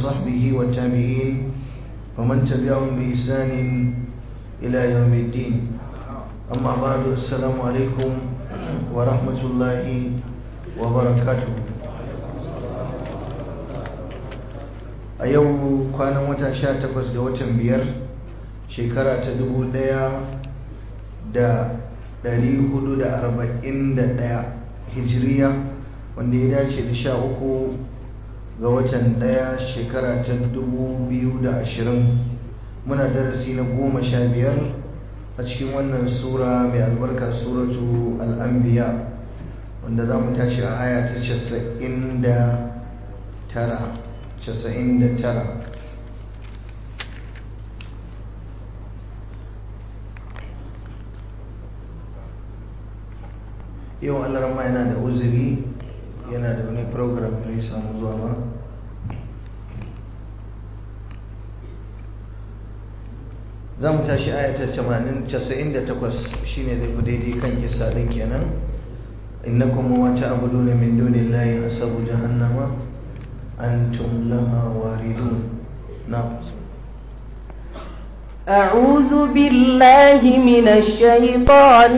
وصحبه والتابعين ومن تبعهم بإحسان إلى يوم الدين أما بعد السلام عليكم ورحمة الله وبركاته a yau kwanan wata sha takwas ga watan biyar shekara ta dubu ɗaya da ɗari hudu da arba'in da ɗaya hijiriya wanda ya dace da sha uku ga watan ɗaya shekara ta dubu biyu da ashirin muna darasi na goma sha biyar a cikin wannan sura mai albarka suratu al'ambiya wanda za mu tashi a aya ta casa'in da tara casa'in da tara yau alarma yana da uzuri yana da wani program da ya samu zuwa ba za mu tashi ayatar 98 shine zai fi daidai kan kisa din kenan innakum wa ta'buduna min dunillahi hasabu jahannama antum laha waridun na'am أعوذ بالله من الشيطان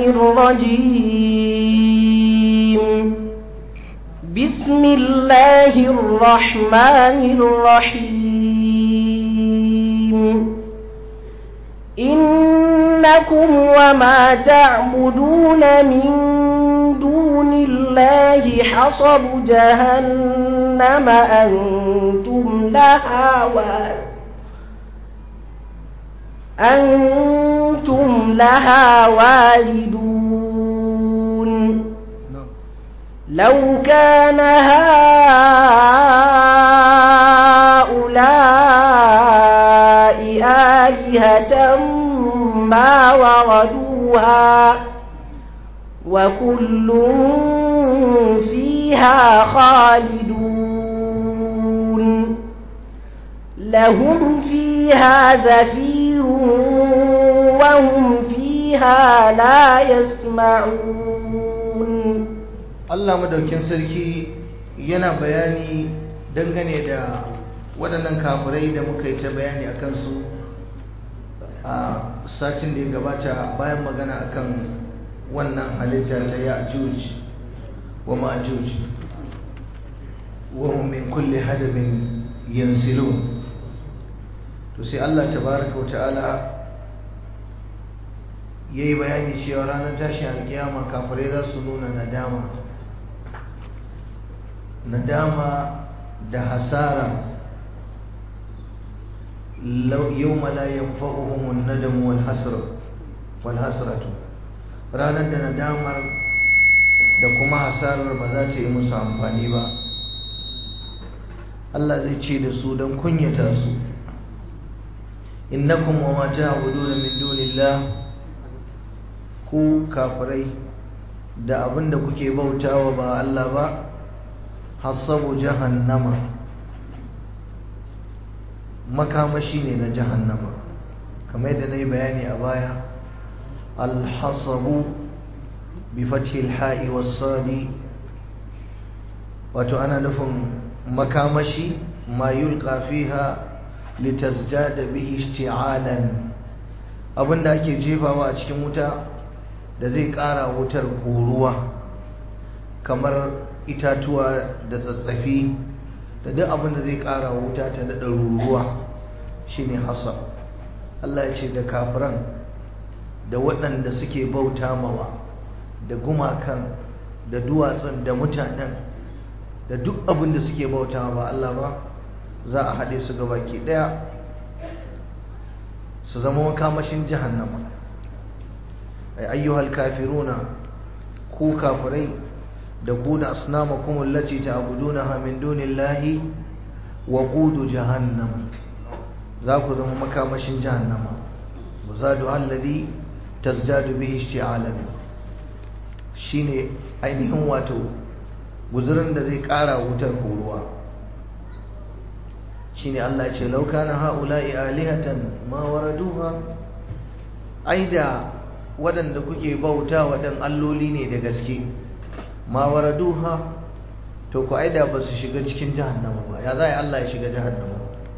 الرجيم بسم الله الرحمن الرحيم إنكم وما تعبدون من دون الله حصب جهنم أنتم لها واردون أنتم لها واردون لو كان هؤلاء آلهة ما وردوها وكل فيها خالدون لهم فيها زفير وهم فيها لا يسمعون Allah madaukin sarki yana bayani dangane da waɗannan kafirai da muka yi ta bayani a kansu a satin da ya gabata bayan magana akan wannan halitta ta ya'juj wa ma'juj wa hum min kulli hadabin yansilun to sai Allah tabaraka wa ta'ala yayi bayani cewa ranar tashin alkiyama kafirai za su nuna nadama nadama da hasara yawma la yanfa'uhum an-nadam wal hasra wal hasratu ranar da nadamar da kuma hasarar ba za ta yi musu amfani ba Allah zai ce da su don kunyata su innakum wa ma ta'buduna min dunillah ku kafirai da abinda kuke bautawa ba Allah ba hasabu jahannama makamashi ne na jahannama kamar yadda nayi bayani a baya alhasabu bi fathi alha'i was-sadi wato ana nufin makamashi ma yulqa fiha litasjada bihi ishti'alan abinda ake jefawa a cikin wuta da zai ƙara wutar horuwa kamar itatuwa da tsatsafi da duk abinda zai ƙara wuta ta daɗa ruruwa shine hasab Allah ya ce da kafiran da waɗanda suke bauta mawa da gumakan da duwatsun da mutanen da duk abin da suke bauta ba Allah ba za a haɗe su baki ɗaya su zama makamashin jahannama ay ayyuhal kafiruna ku kafirai da ku da asnamakum allati ta'budunaha min dunillahi wa qudu jahannam za ku zama makamashin jahannama muzadu alladhi tazdadu bihi ishti'alan shine ainihin wato guzurin da zai kara wutar horuwa shine Allah ya ce law kana haula'i alihatan ma waraduha aida waɗanda kuke bauta waɗan alloli ne da gaske ma waraduha to ku aida ba su shiga cikin jahannama ba ya za Allah ya shiga jahannama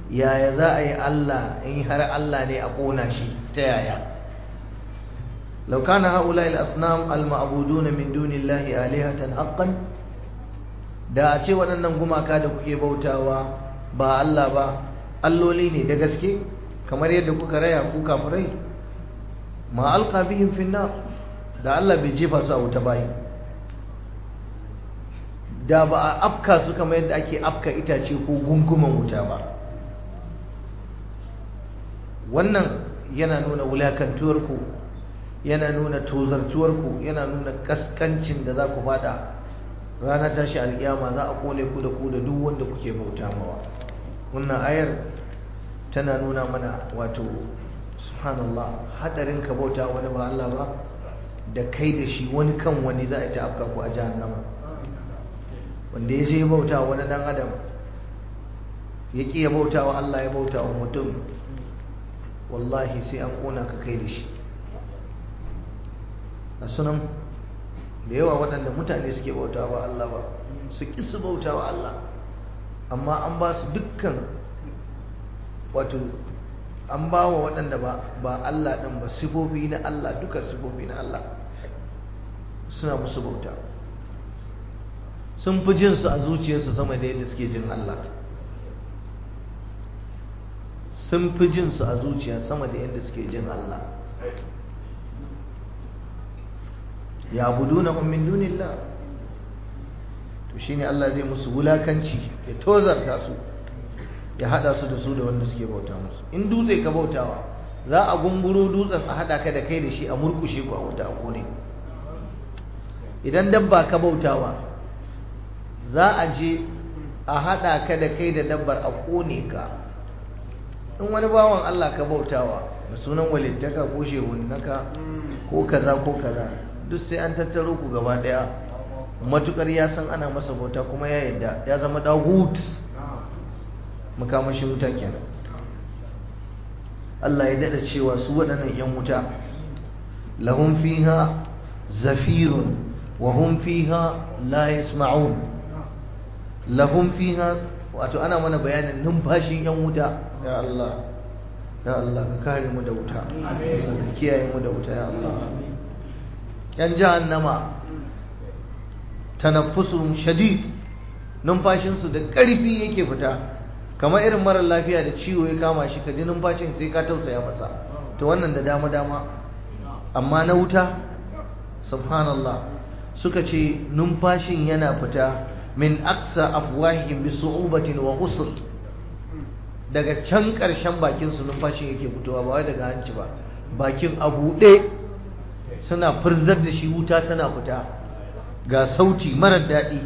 yaya za a yi Allah in har Allah ne a ƙona shi ta yaya لو كان هؤلاء الأصنام المعبودون من دون الله آلهة حقا da a ce waɗannan gumaka da kuke bautawa ba Allah ba alloli ne da gaske kamar yadda kuka raya ku kafirai ma alqa bihim fi da Allah bai jefa su a wuta bayi da ba a afka su kamar yadda ake afka itace ko gunguman wuta ba wannan yana nuna wulakantuwarku yana nuna tozartuwarku yana nuna kaskancin da za ku fada rana tashi alkiyama za a kone ku da ku da duk wanda kuke bauta mawa wannan ayar tana nuna mana wato subhanallah hadarin ka bauta wani ba Allah ba da kai da shi wani kan wani za a ta afka ku a jahannama wanda ya je bauta wani dan adam ya ki ya bauta wa Allah ya bauta wa mutum wallahi sai an kona ka kai da shi a sunan da yawa waɗanda mutane suke bauta wa Allah ba su ƙi su bauta wa Allah amma an ba su dukkan wato an ba wa waɗanda ba Allah ɗin ba sifofi na Allah dukkan sifofi na Allah suna musu bauta sun fi jinsu a zuciyarsu sama da yadda suke jin Allah sun fi jinsu a zuciya sama da yadda suke jin Allah ya buduna min dunillah to shine Allah zai musu wulakanci ya tozarta su ya hada su da su da wanda suke bauta musu in dutse ka bautawa za a gunguro dutsen a hada ka da kai da shi a murkushe ku a wuta a kone idan dabba ka bautawa za a je a hada ka da kai da dabbar a kone ka in wani bawan Allah ka bautawa da sunan walittaka ko shehunnaka ko kaza ko kaza duk sai an tattaro ku gaba daya matukar ya san ana masa bauta kuma ya yadda ya zama dahut makamashin wuta kenan Allah ya dada cewa su waɗannan yan wuta lahum fiha zafirun wa hum fiha la yasma'un lahum fiha wato ana mana bayanin numfashin yan wuta ya Allah ya Allah ka kare mu da wuta ka kiyaye mu da wuta ya Allah yan jahannama tanaffusun shadid numfashinsu da ƙarfi yake fita kamar irin marar lafiya da ciwo ya kama shi ka ji numfashin sai ka tausaya masa to wannan da dama dama amma na wuta subhanallah suka ce numfashin yana fita min aksa afwahihim bi su'ubatin wa usr daga can ƙarshen bakin su numfashin yake fitowa ba wai daga hanci ba bakin a buɗe suna furzar da shi wuta tana fita ga sauti marar daɗi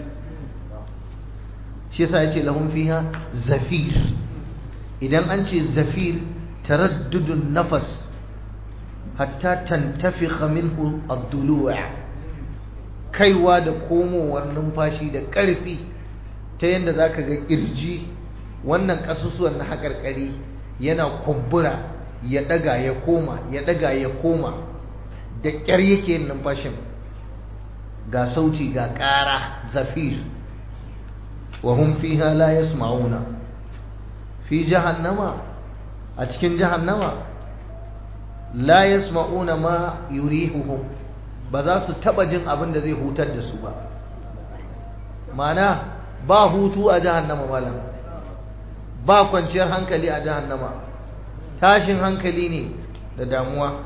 shi yasa yace lahum fiha zafir idan an ce zafir taraddudun nafas hatta tantafikha minhu ad-dulu' kaiwa da komowar numfashi da ƙarfi ta yadda zaka ga kirji wannan kasusuwan na haƙarƙari yana kumbura ya ɗaga ya koma ya ɗaga ya koma da ƙyar yake yin numfashin ga sauti ga ƙara zafir wa hum fiha la yasma'una fi jahannama a cikin jahannama la yasma'una ma yurihuhum ba za su taba jin abin da zai hutar da su ba mana ba hutu a jahannama malam ba kwanciyar hankali a jahannama tashin hankali ne da damuwa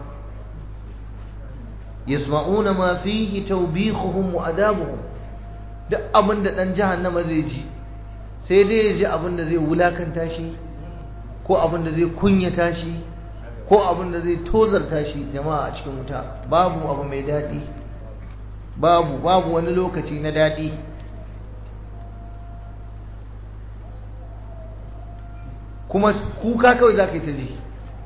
yasma'una ma fihi tawbihuhum wa adabuhum duk abin da dan jahannama zai ji sai dai ya ji abin da zai wulakanta shi ko abin da zai kunyata shi ko abin da zai tozarta shi jama'a a cikin wuta babu abu mai daɗi babu babu wani lokaci na daɗi kuma kuka kawai za ka yi ta ji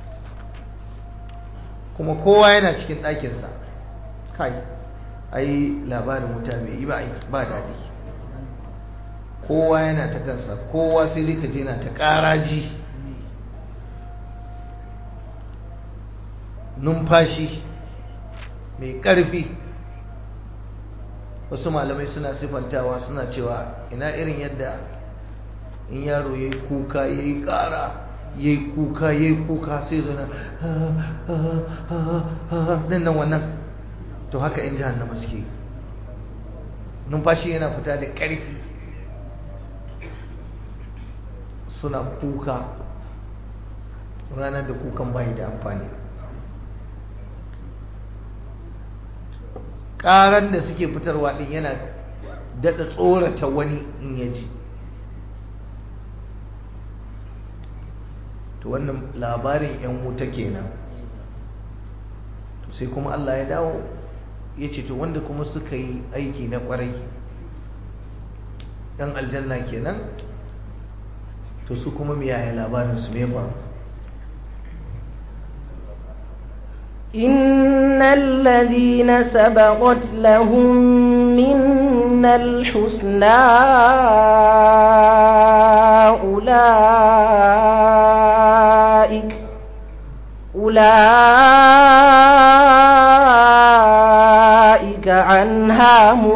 kuma kowa yana cikin ɗakinsa kai ai labarin wuta bai yi ba daɗi kowa yana ta kansa kowa sai dai ka je na ta ƙaraji numfashi mai ƙarfi wasu malamai suna sifantawa suna cewa ina irin yadda in yaro ya yi kuka ya yi ƙara ya yi kuka ya yi kuka sai zana ɗin nan wannan to haka in jahannama suke numfashi yana fita da ƙarfi suna kuka ranar da kukan bai da amfani ƙaran da suke fitarwa ɗin yana daɗa tsorata wani in yaji to wannan labarin 'yan wuta kenan sai kuma Allah ya dawo ya ce to wanda kuma suka yi aiki na ƙwarai 'yan aljanna kenan to su kuma yaya labarin su me faru إن الذين سبقت لهم منا الحسنى أولئك أولئك عنها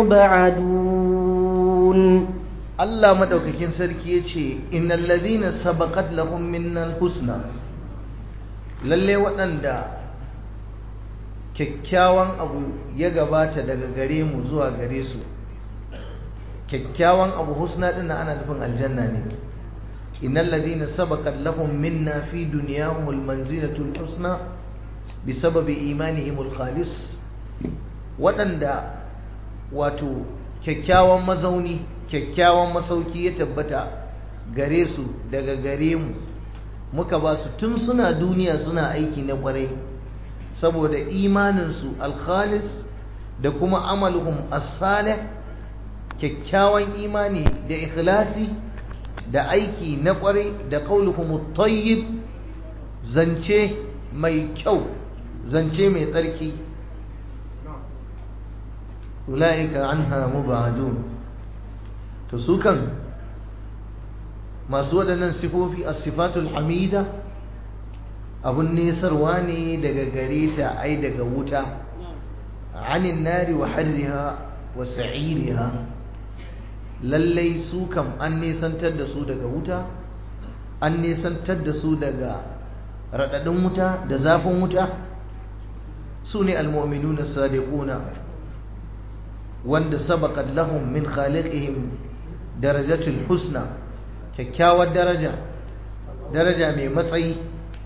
مبعدون Allah madaukakin sarki yace innal ladhina sabaqat lahum minnal husna lalle waɗanda kyakkyawan abu ya gabata daga gare mu zuwa gare su kyakkyawan abu husna din ana nufin aljanna ne innal ladhina sabaqat lahum minna fi dunyahumul manzilatul husna bisababi imanihimul khalis waɗanda wato kyakkyawan mazauni kyakkyawan masauki ya tabbata gare su daga gare mu muka ba su tun suna duniya suna aiki na kwarai saboda imaninsu alkhalis da kuma amaluhum as-salih kyakkyawan imani da ikhlasi da aiki na kwarai da qauluhum at-tayyib zance mai kyau zance mai tsarki ulaika anha mubadun to su kan masu waɗannan sifofi as-sifatul hamida abun nesarwa ne daga gare ta ai daga wuta anin nari wa harriha wa sa'iriha lallai su kam an nesantar da su daga wuta an nesantar da su daga raɗaɗin wuta da zafin wuta su ne almu'minuna sadiquna wanda sabaqat lahum min khaliqihim darajatul husna kyakkyawar daraja daraja mai matsayi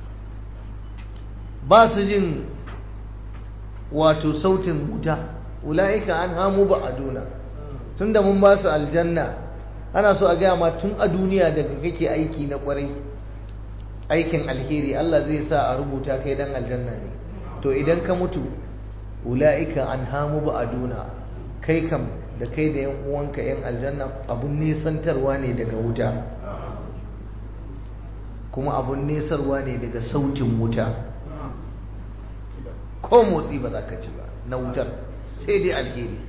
ba su jin wato sautin wuta ula'ika an hamu ba a duna tun da mun ba su aljanna ana so a gaya ma tun a duniya daga kake aiki na kwarai aikin alheri Allah zai sa a rubuta kai dan aljanna ne to idan ka mutu ula'ika an hamu ba a duna kai kam da kai da yan uwanka yan aljanna abun nesantarwa ne daga wuta kuma abun nesarwa ne daga sautin wuta ko motsi ba za ka ci ba na wutar sai dai alheri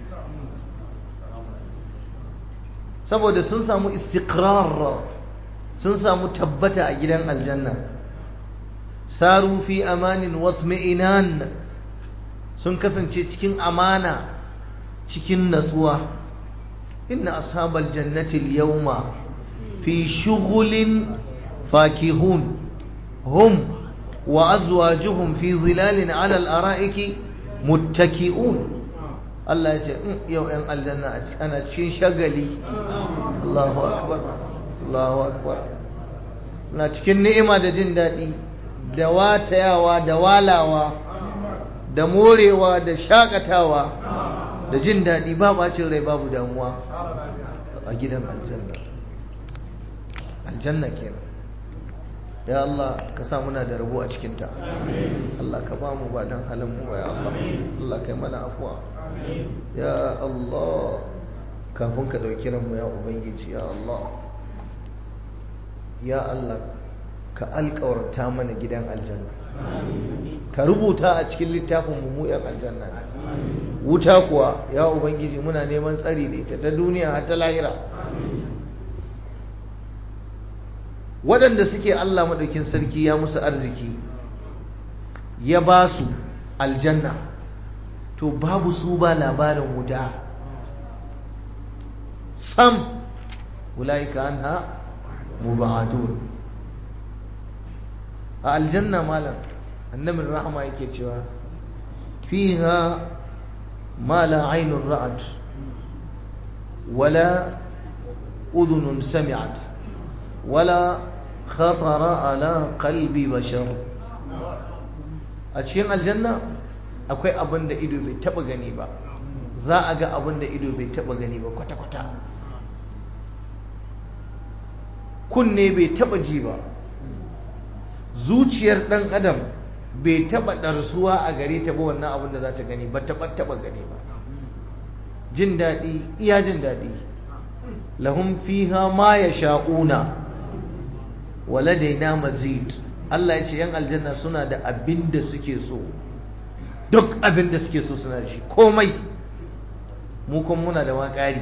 saboda sun samu istiqrar sun samu tabbata a gidan aljanna saru fi amanin watma'inan sun kasance cikin amana cikin natsuwa inna ashabal jannati al-yawma fi shughulin fakihun hum وأزواجهم في ظلال على الأرائك متكئون الله يقول يو أن الجنة أنا تشين شغلي الله أكبر الله أكبر na cikin ni'ima da jin daɗi da watayawa da walawa da morewa da shakatawa da jin daɗi ba bacin rai babu damuwa a gidan aljanna aljanna kenan ya Allah ka sa muna da rabo a cikinta Allah ka ba mu ba dan halin mu ya Allah Allah kai mana afuwa ya Allah kafin ka dauki ranmu ya ubangiji ya Allah ya Allah ka alƙawarta mana gidan aljanna ka rubuta a cikin littafin mu yan aljanna ne wuta kuwa ya ubangiji muna neman tsari da ita ta duniya har ta lahira waɗanda suke Allah maɗaukin sarki ya musu arziki ya ba su aljanna to babu su ba labarin wuta sam ulaika anha mubadun a aljanna malam annabin rahama yake cewa fiha ma la ainun ra'at wala udhunun sami'at wala khatara ala qalbi bashar a cikin aljanna akwai abin da ido bai taba gani ba za a ga abin da ido bai taba gani ba kwata-kwata kunne bai taba ji ba zuciyar dan adam bai taba ɗarsuwa a gare ta ba wannan abin da za ta gani ba taba taba gani ba jin daɗi iya jin daɗi lahum fiha ma yasha'una waladaina mazid Allah ya ce yan aljanna suna da abin da suke so duk abin da suke so suna da shi komai mu kuma muna da makari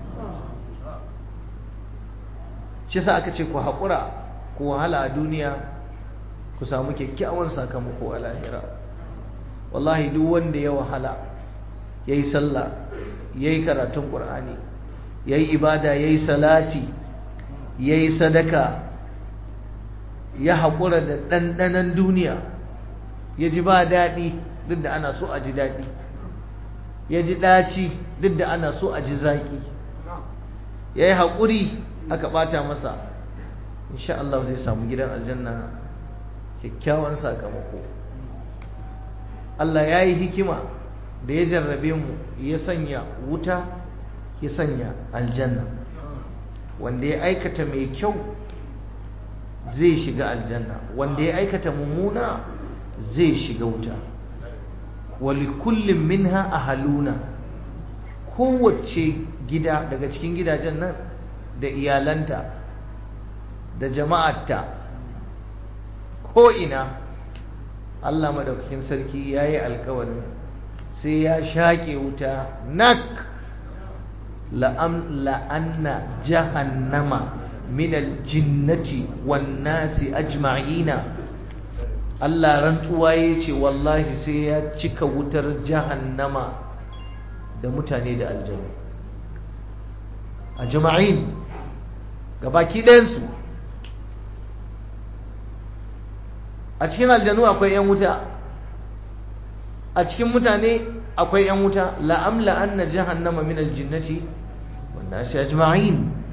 shi sa aka ce ku haƙura ku wahala a duniya ku samu kyakkyawan sakamako a lahira wallahi duk wanda ya wahala ya yi sallah ya yi karatun ƙur'ani ya yi ibada ya yi salati ya yi sadaka ya haƙura da ɗanɗanon duniya ya ji ba daɗi duk da ana so a ji daɗi ya ji ɗaci duk da ana so a ji zaƙi ya yi haƙuri aka ɓata masa insha Allah zai samu gidan aljanna kyakkyawan sakamako Allah ya yi hikima da ya jarrabe mu ya sanya wuta ya sanya aljanna wanda ya aikata mai kyau zai shiga aljanna wanda ya aikata mummuna zai shiga wuta walikullin minha ahaluna kowace gida daga cikin gidajen nan da iyalanta da jama'arta ko'ina Allah madaukakin sarki ya yi alkawarin sai ya shaƙe wuta nak la'anna jahannama min aljinnati wan nasi ajma'ina Allah rantsuwa ya ce wallahi sai ya cika wutar jahannama da mutane da aljanu a jama'in gabaki ɗayansu a cikin aljanu akwai 'yan wuta a cikin mutane akwai 'yan wuta la'amla anna jahannama min aljinnati wan nasi ajma'in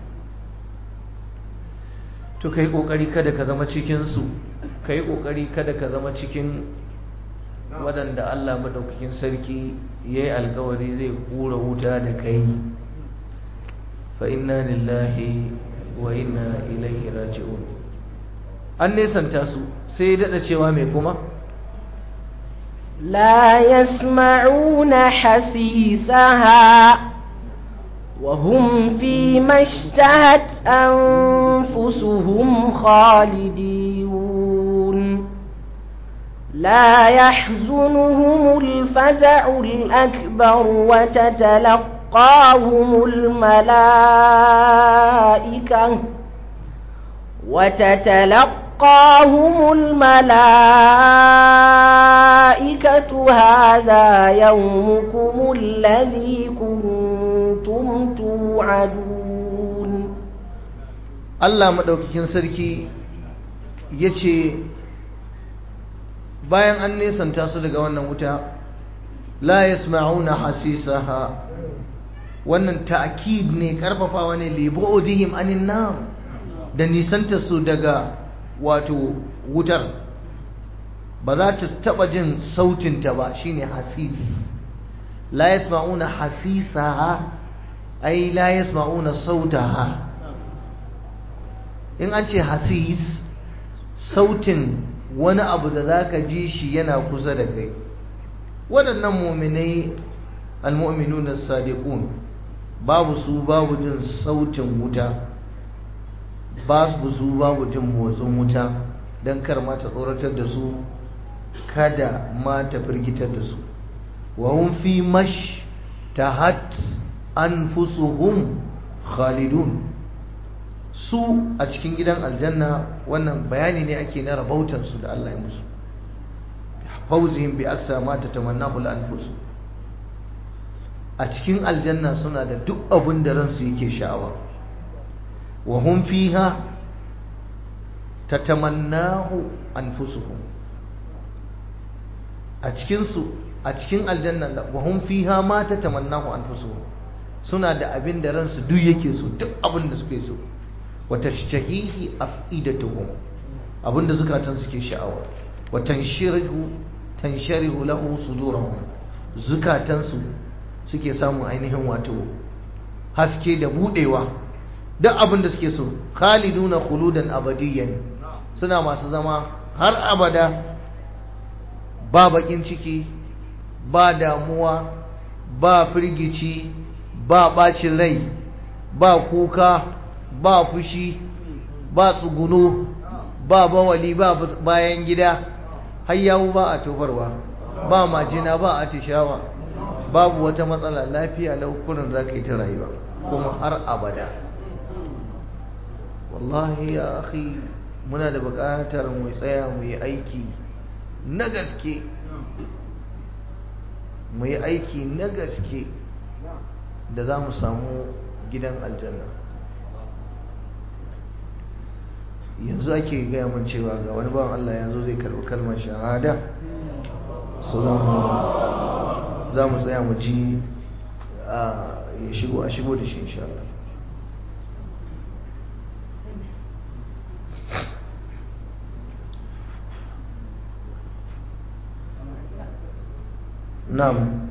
to kai kokari kada ka zama cikin su kai kokari kada ka zama cikin waɗanda Allah madaukakin sarki yayi alkawari zai kura wuta da kai fa inna lillahi wa inna ilaihi raji'un an nesanta su sai ya dada cewa mai kuma لا يسمعون حسيسها وهم فيما اشتهت أنفسهم خالدون لا يحزنهم الفزع الأكبر وتتلقاهم الملائكة وتتلقاهم الملائكة هذا يومكم الذي كنتم توعدون Allah maɗaukakin sarki ya ce bayan an nesanta su daga wannan wuta la yasma'una hasisaha wannan ta'kid ne karfafawa ne li bu'dihim anin nar da nisanta su daga wato wutar ba za ta taba jin sautin ta ba shine hasis la yasma'una hasisaha ai la yasma'una sautaha in an ce hasis sautin wani abu da za ka ji shi yana kusa da kai waɗannan muminai almu'minuna sadiqun babu su babu jin sautin wuta babu su babu jin motsin wuta don kar ma ta tsoratar da su kada ma ta firgitar da su wa hum fi mash tahat anfusuhum khalidun su a cikin gidan aljanna wannan bayani ne ake na rabautansu da Allah ya musu fauzihim bi aksa ma tatamannahu al-anfus a cikin aljanna suna da duk abin da ransu yake sha'awa wa hum fiha tatamannahu anfusuhum a cikinsu a cikin aljanna wa hum fiha ma tatamannahu anfusuhum suna da abin da ransu duk yake so duk abin da suke so wa tashtahihi afidatuhum abin da zukatan suke sha'awa wa tanshirihu tansharihu lahu sudurahum zukatan su suke samun ainihin wato haske da budewa duk abin da suke so khaliduna khuludan abadiyan suna masu zama har abada ba bakin ciki ba damuwa ba firgici ba bacin rai ba kuka ba fushi ba tsuguno ba bawali ba bayan gida har yawu ba a tofarwa ba majina ba a tishawa babu wata matsala lafiya laukunan za ka yi ta rayuwa kuma har abada wallahi ya akhi muna da buƙatar mu tsaya mu yi aiki na gaske mu yi aiki na gaske da za mu samu gidan aljanna yanzu ake gaya mun cewa ga wani bawan Allah yanzu zai karɓi kalmar shahada so za mu tsaya mu ji ya shigo a shigo da shi insha Allah Nam.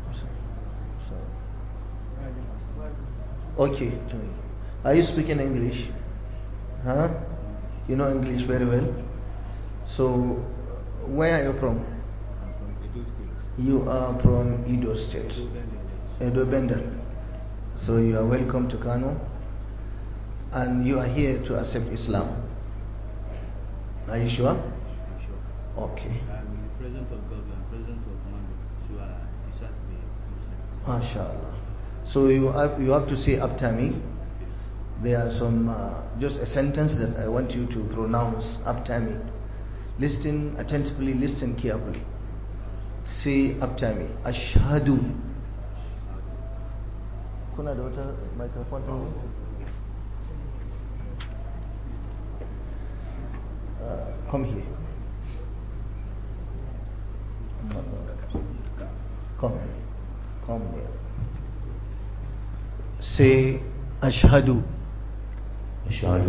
Okay. Are you speaking English? Huh? You know English very well. So, where are you from? You are from Edo State. Edo Bendel. So you are welcome to Kano. And you are here to accept Islam. Are you sure? Okay. president of government, president of Mando, so I decided to be Muslim. MashaAllah. So you have, you have to say after me. There are some, uh, just a sentence that I want you to pronounce after me. Listen attentively, listen carefully. Say after me. Ashhadu. Kuna da wata microphone ɗin ne? Uh, come here. Come here. Come here. Say Ashhadu أشهد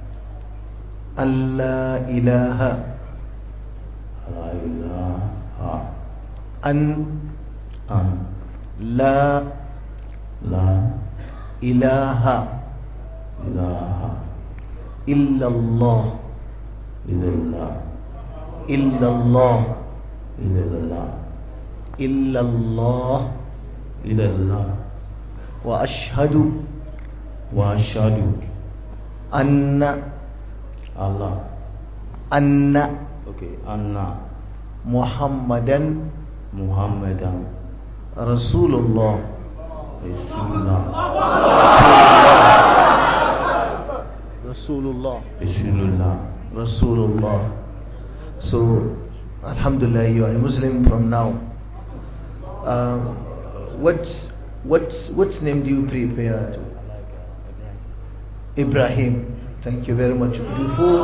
an la ilaha لا إله an أن la لا ilaha إله illallah إلا الله illallah إلا الله illallah إلا الله wa ashhadu وأشهد anna الله anna أوكي أن muhammadan محمدا rasulullah رسول الله rasulullah رسول الله rasulullah so alhamdulillah you are a muslim from now um, what what what name do you prepare to Ibrahim. Thank you very much. Before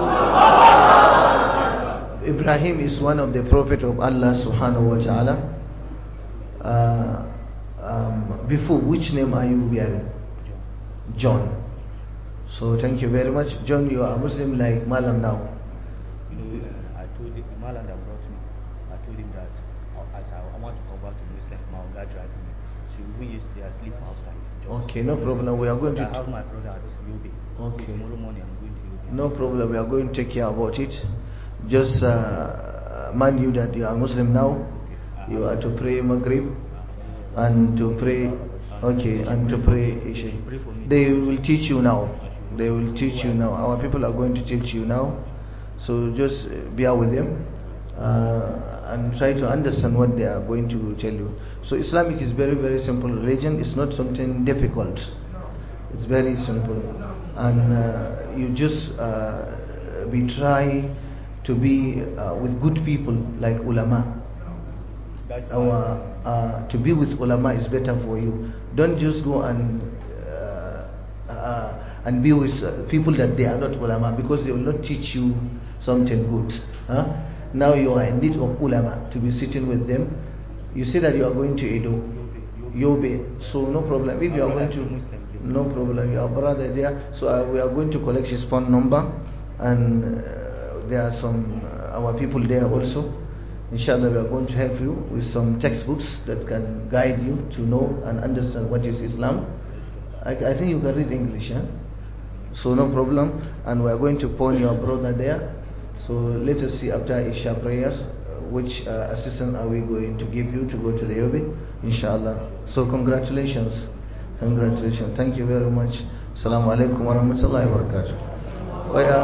Ibrahim is one of the prophet of Allah subhanahu wa ta'ala. Uh, um, before, which name are you bearing? John. So thank you very much. John, you are a Muslim like Malam now. You know, I told him, Malan that brought me, I told him that uh, as I, I want to convert to Muslim, my God drive me. So even yesterday I sleep outside. Just- Okay, no problem. We are going I have to. my brother at Yobe. Okay. So tomorrow morning I'm going to Yobe. No problem. We are going to take care about it. Just uh, mind you that you are Muslim now. You are to pray Maghrib and to pray. Okay, and to pray Isha. They will teach you now. They will teach you now. Our people are going to teach you now. So just uh, bear with them uh, and try to understand what they are going to tell you. So Islamic is very very simple religion. It's not something difficult. It's very simple, and uh, you just uh, be try to be uh, with good people like ulama. That's Our uh, to be with ulama is better for you. Don't just go and uh, uh, and be with uh, people that they are not ulama because they will not teach you something good. Huh? Now you are in need of ulama to be sitting with them. You say that you are going to Edo, Yobe, so no problem. If you are going to, no problem. Your brother there, so uh, we are going to collect his phone number, and uh, there are some uh, our people there also. Inshallah, we are going to help you with some textbooks that can guide you to know and understand what is Islam. I, I think you can read English, huh? So no problem. And we are going to pawn your brother there. So let us see after Isha prayers, uh, which uh, assistance are we going to give you to go to the Yobe, inshallah. So congratulations. Congratulations. Thank you very much. Assalamu alaikum wa rahmatullahi wa barakatuh. Waya,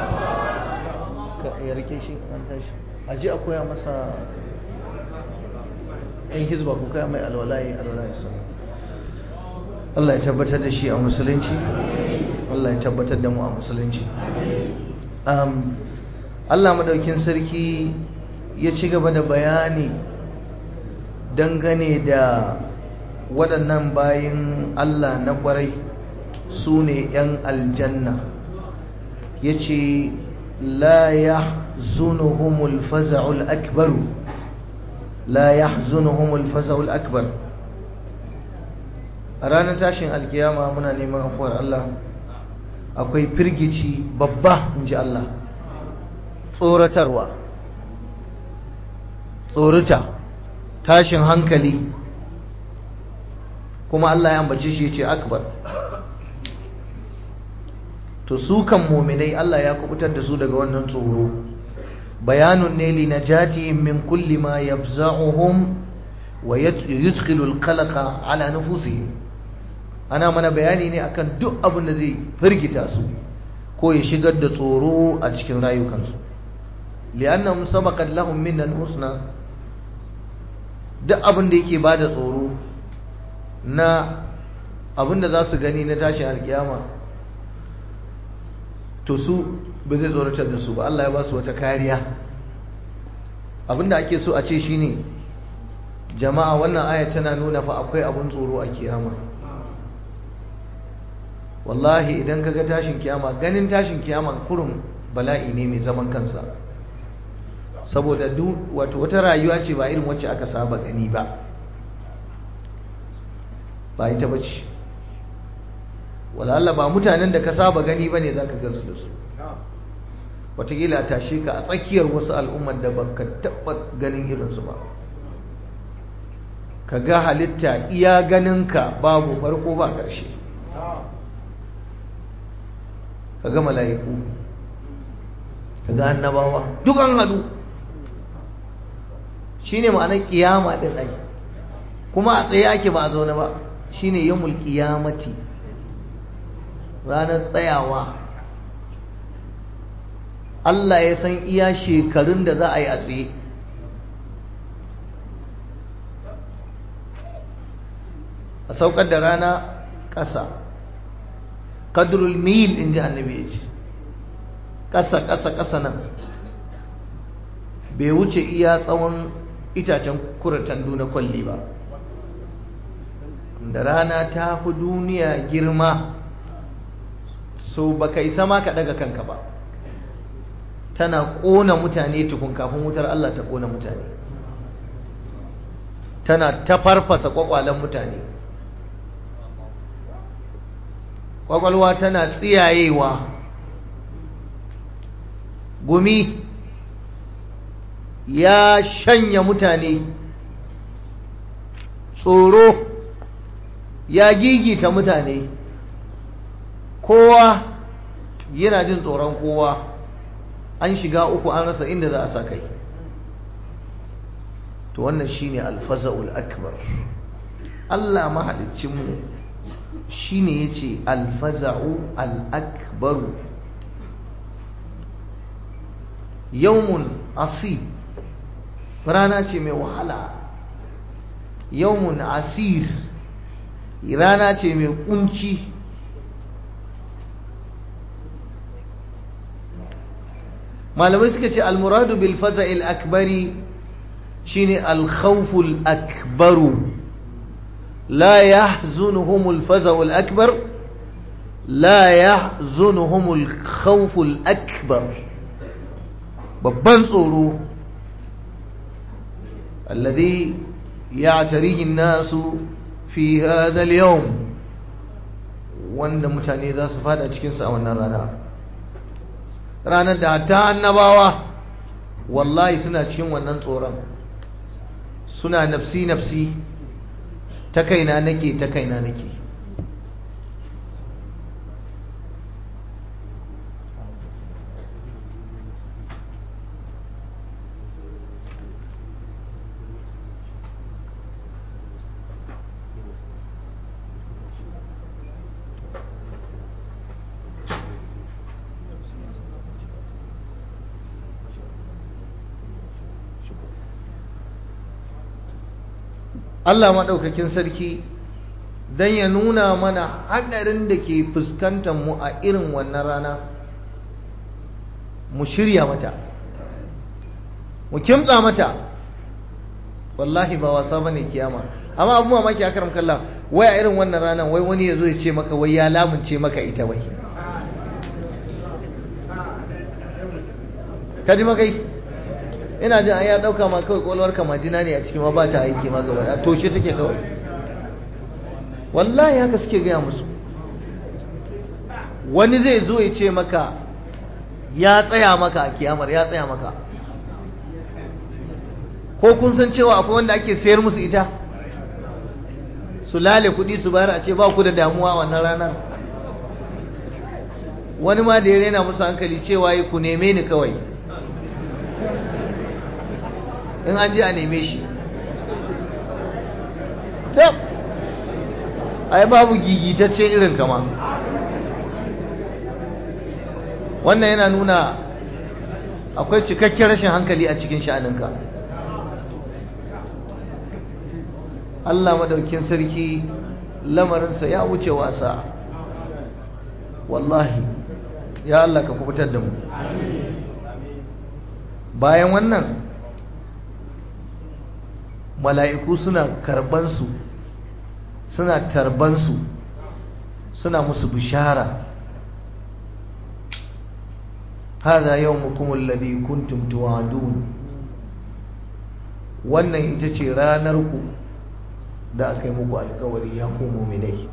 ka ya rike shi an tashi. Aji a koya masa ‘yan hizba ku koya mai alwalayi alwalayi sa. Allah ya tabbatar da shi a musulunci. Allah ya tabbatar da mu a musulunci. Um, Allah madaukin sarki ya ci gaba da bayani dangane da waɗannan bayin Allah na ƙwarai su ne ‘yan aljanna ya ce la ya zunuhumul faza'ul akbaru la ya zunuhumul faza'ul akbar a ranar tashin alkiyama muna neman afuwar Allah akwai firgici babba in ji Allah tsoratarwa tsorita tashin hankali kuma Allah ya ambace shi ce akbar to su kan muminai Allah ya kubutar da su daga wannan tsoro bayanun ne li najatihim min kulli ma yafza'uhum wa yudkhilu al-qalaqa ala nufusihim ana mana bayani ne akan duk abin da zai firgita su ko ya shigar da tsoro a cikin rayukansu li'annahum sabaqat lahum min al-husna duk abin da yake bada tsoro na abin da za su gani na tashin alkiyama to su ba zai tsoratar da su ba Allah ya ba su wata kariya abin da ake so a ce shine jama'a wannan aya tana nuna fa akwai abin tsoro a kiyama wallahi idan kaga tashin kiyama ganin tashin kiyama kurum bala'i ne mai zaman kansa saboda duk wato wata rayuwa ce ba irin wacce aka saba gani ba ba ita bace wala Allah ba mutanen da ka saba gani bane zaka gansu da su wataƙila a tashe ka a tsakiyar wasu al'ummar da baka taɓa ganin irinsu ba ka ga halitta iya ganinka babu farko ba ƙarshe ka ga mala'iku ka ga annabawa duk an haɗu shi ne ma'anar ƙiyama ɗin ai kuma a tsaye ake ba a zaune ba shi ne yamul ƙiyamati ranar tsayawa Allah ya san iya shekarun da za a yi a tsaye a saukar da rana ƙasa kadrul mil in ji annabi ya ce ƙasa ƙasa ƙasa nan bai wuce iya tsawon itacen kuratandu na kwalli ba da rana ta fi duniya girma so baka isa ma ka daga kanka ba tana ƙona mutane tukun kafin wutar Allah ta ƙona mutane tana ta farfasa ƙwaƙwalen mutane ƙwaƙwalwa tana tsiyayewa gumi ya shanya mutane tsoro ya gigita mutane kowa yana jin tsoron kowa an shiga uku an rasa inda za a sa kai to wannan shine alfaza'ul akbar Allah mahaliccinmu shine yace alfaza'u al-akbaru yawmun asib rana ce mai wahala yawmun asir rana ce mai kunci malamai suka ce almuradu bil faza'il akbari shine alkhawful akbaru la yahzunuhum alfaza'ul akbar la yahzunuhumul khawful akbar babban tsoro alladhi ya'tarihi an-nasu fi hadha al-yawm wanda mutane za su fada cikin sa a wannan rana ranar da ta annabawa wallahi suna cikin wannan tsoron suna nafsi nafsi ta kaina nake ta kaina nake Allah maɗaukakin sarki don ya nuna mana haɗarin da ke fuskantar mu a irin wannan rana mu shirya mata mu kimtsa mata wallahi ba wasa bane kiyama amma abu mamaki a karam kalla wai a irin wannan ranar wai wani ya zo ya ce maka wai ya lamunce maka ita wai ka ji makai ina jin an ya dauka ma kawai kwalwar majina ne a cikin ma ba ta aiki ma gaba a toshe take kawai wallahi haka suke gaya musu wani zai zo ya ce maka ya tsaya maka a kiyamar ya tsaya maka ko kun san cewa akwai wanda ake sayar musu ita su lale kuɗi su bayar a ce ba ku da damuwa wannan ranar wani ma da ya rena musu hankali cewa yi ku neme ni kawai in an je a neme shi tab ai babu gigitaccen irin kama wannan yana nuna akwai cikakken rashin hankali a cikin sha'aninka Allah madaukin sarki lamarinsa ya wuce wasa wallahi ya Allah ka kubutar da mu bayan wannan mala'iku suna karbansu suna tarbansu suna musu bishara هذا يومكم الذي كنتم توعدون wannan ita ce ranarku da aka yi muku alkawari ya ku muminai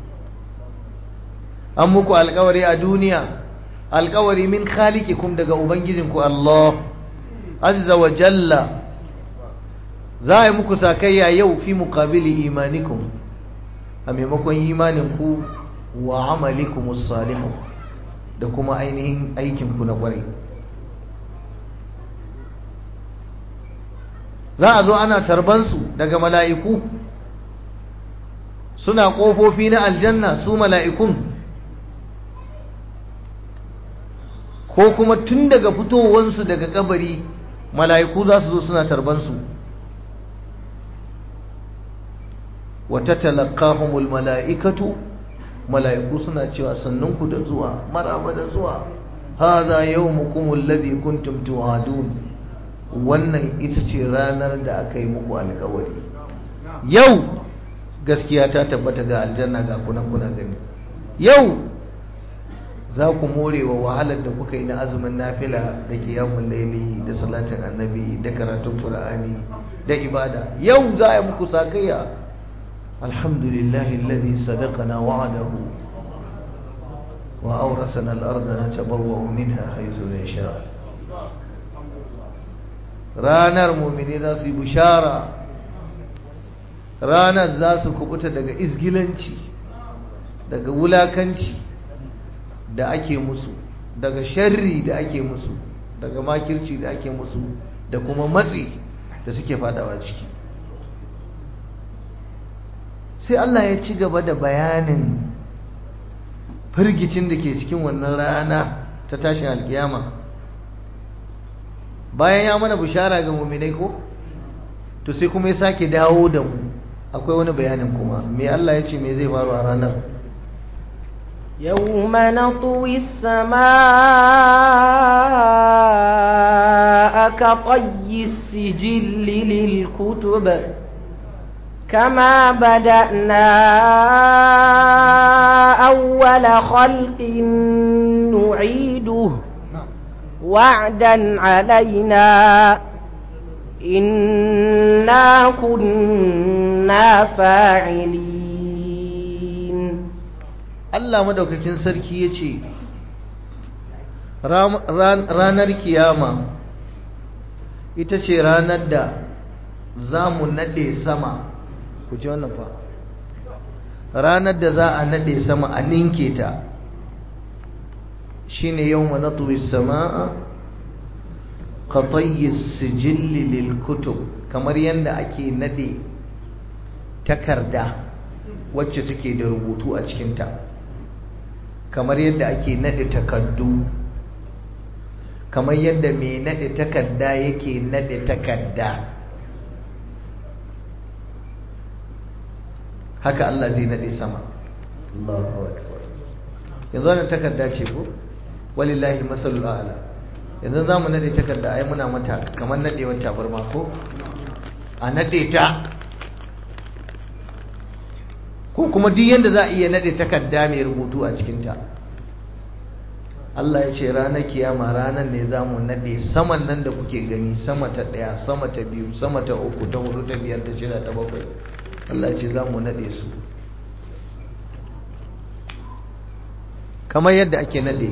an muku alkawari a duniya alkawari min khaliqikum daga ubangijinku Allah azza wa jalla za a yi muku sakayya yau fi muqabili imanikum a maimakon imaninku wa amalikumus salihu da kuma ainihin aikinku na kwarai za a zo ana tarbansu daga mala'iku suna ƙofofi na aljanna su mala'ikun ko kuma tun daga fitowansu daga kabari mala'iku za su zo suna tarbansu wata talakahumul mala'ikatu mala'iku suna cewa sannunku da zuwa maraba da zuwa haza yawmukum alladhi kuntum tu'adun wannan ita ce ranar da aka yi muku alkawari yau gaskiya ta tabbata ga aljanna ga kuna kuna gani yau za ku more wa wahalar da kuka yi na azumin nafila da kiyamun laili da salatin annabi da karatun qur'ani da ibada yau za a yi muku sakayya alhamdulillahi alladhi sadaqana wa'adahu wa awrasana al-ardh natabawwa'u minha haythu nasha ranar mu'mini za su yi bushara ranar za su kubuta daga izgilanci daga wulakanci da ake musu daga sharri da ake musu daga makirci da ake musu da kuma matsi da suke fadawa ciki sai Allah ya ci gaba da bayanin firgicin da ke cikin wannan rana ta tashin alkiyama bayan ya mana bishara ga muminai ko to sai kuma ya sake dawo da mu akwai wani bayanin kuma me Allah ya ce me zai faru a ranar يوم نطوي السماء كطي السجل للكتب كما بدأنا أول خلق نعيده وعدا علينا إنا كنا فاعلين Allah madaukakin sarki ya ce ranar kiyama ita ce ranar da za mu naɗe sama ku ji wannan fa ranar da za a naɗe sama a ninke ta shi ne yau manatuwi sama'a katayyi sijilli lil kutub kamar yadda ake naɗe takarda wacce take da rubutu a cikinta kamar yadda ake naɗe takardu kamar yadda mai naɗe takarda yake naɗe takarda haka Allah zai naɗe sama Allahu akbar yanzu wannan takarda ce ko walillahi masalul a'la yanzu zamu naɗe takarda ai muna mata kamar naɗewar tabarma ko a naɗe ta ko kuma duk yanda za a iya naɗe takarda mai rubutu a cikinta Allah ya ce ranar kiyama ranar ne za mu naɗe saman nan da kuke gani sama ta ɗaya sama ta biyu sama ta uku ta hudu ta biyar ta shida ta bakwai Allah ya ce za mu naɗe su kamar yadda ake naɗe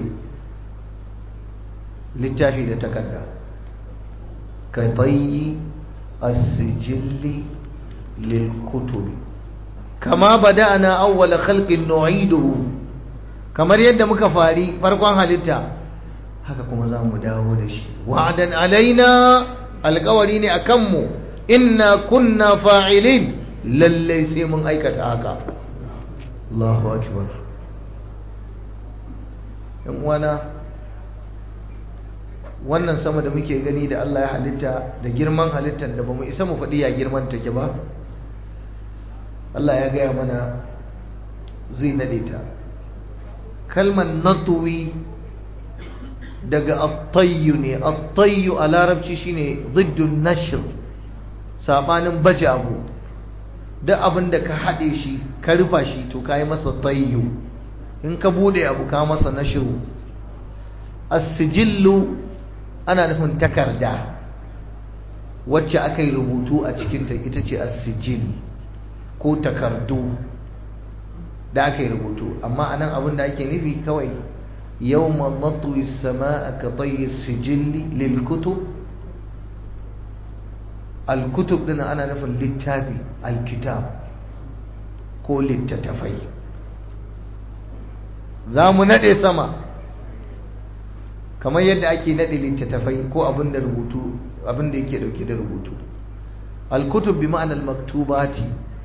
littafi da takarda ka tsayi asijilli lil kutubi kama bada'ana awwala khalqin nu'iduhu kamar yadda muka fari farkon halitta haka kuma za mu dawo da shi wa'adan alaina alkawari ne a kanmu inna kunna fa'ilin lallai sai mun aikata haka Allahu akbar yan uwana wannan sama da muke gani da Allah ya halitta da girman halittar da bamu isa mu faɗi ya girman take ba Allah ya gaya mana zai nade ta kalmar natuwi daga attayyu ne attayyu a larabci shine ziddun nashr sabanin baje abu duk abin da ka haɗe shi ka rufa shi to ka yi masa tayyu in ka bude abu ka masa nashru as-sijillu ana nufin takarda wacce aka yi rubutu a cikinta ita ce as-sijil ko takardu da aka yi rubutu amma anan abin da ake nufi kawai yawma natwi as-samaa ka tayyi as-sijil lil kutub al-kutub din ana nufin littafi al-kitab ko littattafai za mu nade sama kamar yadda ake nade littattafai ko abin da rubutu abin da yake dauke da rubutu al-kutub bi ma'ana al-maktubati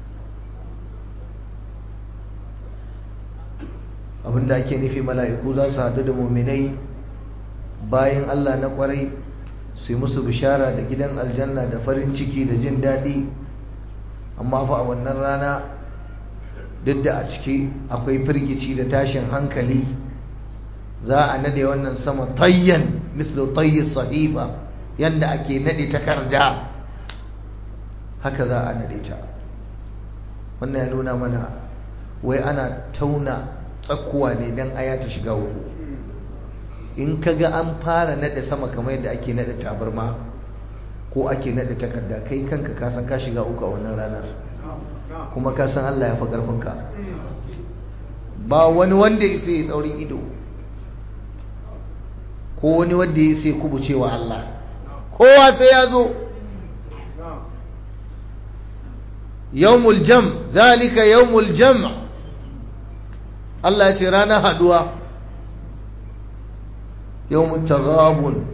abinda ake nufi mala'iku za su haɗu da muminai bayan Allah na ƙwarai su yi musu bishara da gidan aljanna da farin ciki da jin daɗi amma fa a wannan rana duk da a ciki akwai firgici da tashin hankali za a nade wannan sama tayyan mislu tayyi sahiba yanda ake nade takarda haka za a nade ta wannan ya nuna mana wai ana tauna tsakuwa ne don aya ta shiga uku in ka ga an fara nade sama kamar yadda ake nade tabarma ko ake nade takarda kai kanka ka san ka shiga uku a wannan ranar kuma ka san Allah ya fi ƙarfinka ba wani wanda ya sai tsaurin ido ko wani wanda ya sai kubucewa Allah kowa sai ya zo yawmul jam zalika yawmul jam' Allah ya ce ranar haduwa yawmut taghabun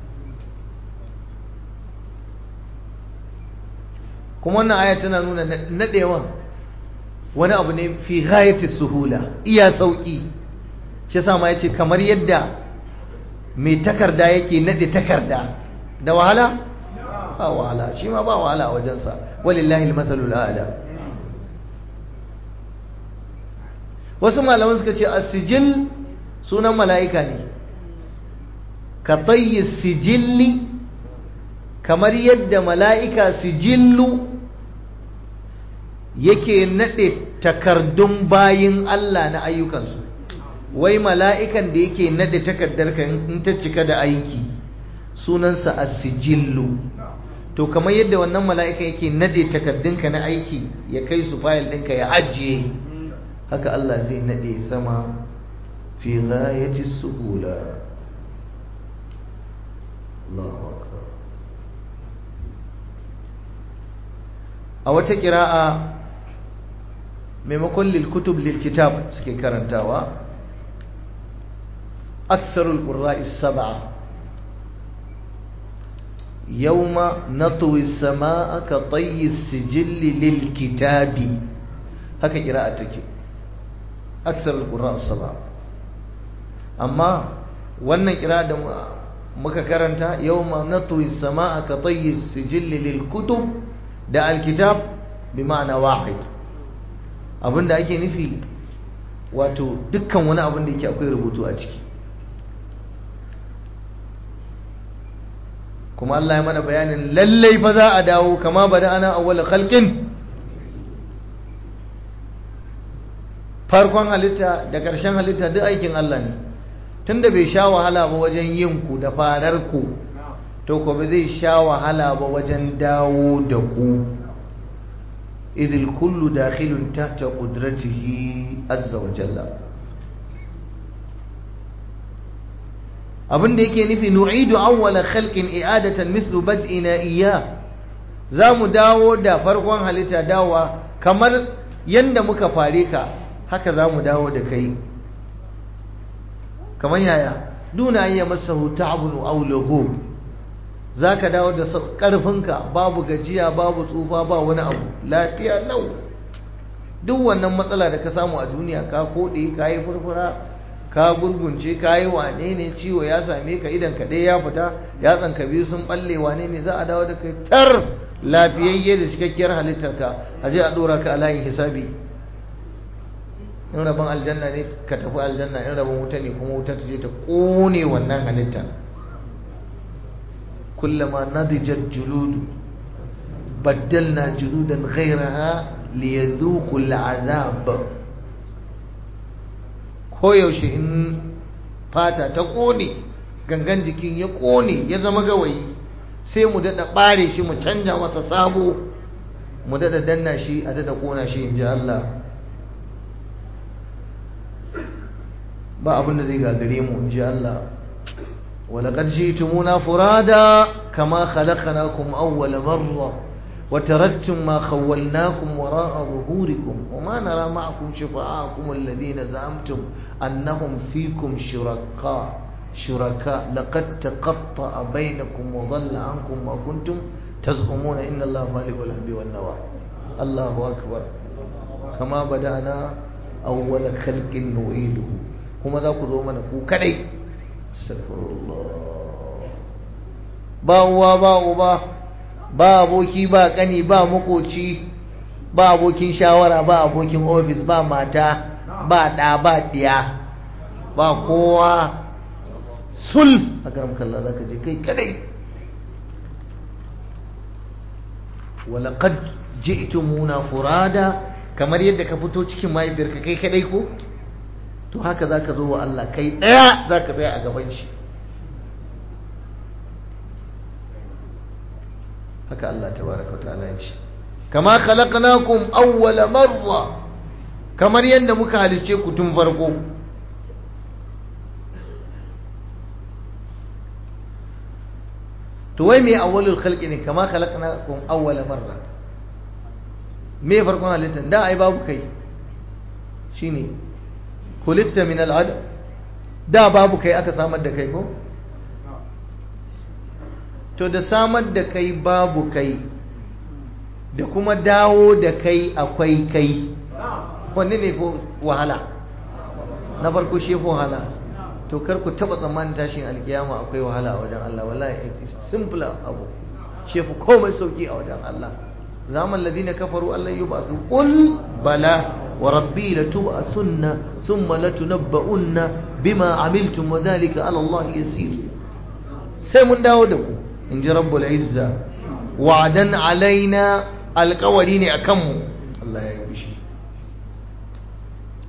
kuma wannan aya tana nuna nadewan wani abu ne fi ghayati suhula iya sauki shi yasa ma yace kamar yadda mai takarda yake nade takarda da wahala ba wahala shi ma ba wahala a wajensa walillahi almathalul a'la wasu malaman suka ce asijil sunan mala'ika ne ka tayyi sijilli kamar yadda mala'ika sijillu yake naɗe takardun bayin Allah na ayyukansu wai mala'ikan da yake nade takardarka in ta cika da aiki sunansa as-sijillu to kamar yadda wannan mala'ikan yake nade takardunka na aiki ya kai su fayil ɗinka ya ajiye haka Allah zai nade sama fi ghayati suhula Allahu akbar a wata kira'a maimakon lil kutub lil kitab suke karantawa aksarul qurra'i sab'a يوم نطوي السماء كطي السجل للكتاب هكا قراءتك أكثر القراء السبعة أما وانا قراءة muka karanta yawma natwi samaa ka tayyi sijilli lil kutub da alkitab bi ma'ana wahid abinda ake nufi wato dukkan wani abin da yake akwai rubutu a ciki kuma Allah ya mana bayanin lallai fa za a dawo kama bada ana awwal khalqin farkon halitta da ƙarshen halitta duk aikin Allah ne tunda bai sha wahala ba wajen yin ku da farar ku to ko ba zai sha wahala ba wajen dawo da ku idil kullu dakhilun tahta qudratihi azza wa jalla abin da yake nufi nu'idu awwala khalqin i'adatan mislu bad'ina iyya zamu dawo da farkon halitta dawa kamar yanda muka fare ka haka zamu dawo da kai kamar yaya duna ayya masahu ta'bun aw lughub zaka dawo da karfinka babu gajiya babu tsufa ba wani abu lafiya lau duk wannan matsala da ka samu a duniya ka kode ka yi furfura ka gurgunce ka yi wane ne ciwo ya same ka idan ka ɗaya ya fita ya tsanka biyu sun balle wane ne za a dawo da kai tar lafiyayye da cikakkiyar halittarka a je a ɗora ka a layin hisabi in rabon aljanna ne ka tafi aljanna in rabon wuta ne kuma wuta ta je ta ƙone wannan halitta kullama nadijat juludu baddalna juludan ghairaha liyadhuqu al'azab koyaushe in fata ta ƙone gangan jikin ya ƙone ya zama gawayi sai mu daɗa ɓare shi mu canja masa sabo mu daɗa danna shi a daɗa ƙona shi in ji Allah ba abin da zai gagare mu in ji Allah ولقد جئتمونا فرادا كما خلقناكم أول مرة وتركتم ما خولناكم وراء ظهوركم وما نرى معكم شفعاءكم الذين زعمتم أنهم فيكم شركاء شركاء لقد تقطع بينكم وضل عنكم ما كنتم تزعمون إن الله خالق الحب والنوى الله أكبر كما بدأنا أول خلق نعيده هم ذاك ذو منكو كدي استغفر الله با uwa ba uba ba aboki ba kani ba makoci ba abokin shawara ba abokin ofis ba mata ba ɗa ba ɗiya ba kowa sul a karam kalla za ka je kai kadai walaƙad ji'tumuna furada kamar yadda ka fito cikin mahaifiyarka kai kadai ko to haka za ka zo wa Allah kai ɗaya za ka tsaya a gaban shi haka Allah tabaraka ta'ala ya ce kama khalaqnakum awwala marra kamar yadda muka halice ku tun farko to wai me awwalul khalqi ne kama khalaqnakum awwala marra me farkon halittar da ai babu kai shine khuliqta min al'ad da babu kai aka samar da kai ko to da samar da kai babu kai da kuma dawo da kai akwai kai wanne ne ko wahala na farko shi wahala to kar ku taba tsammanin tashin alkiyama akwai wahala a wajen Allah wallahi it is simple abu shefu komai sauki a wajen Allah zaman ladina kafaru Allah yubasu qul bala wa rabbi latub'asunna thumma latunabba'unna bima amiltum wa dhalika ala Allah yasir sai mun dawo da ku in ji rabbul izza wa'adan alaina alkawari ne a kanmu Allah ya yi fushi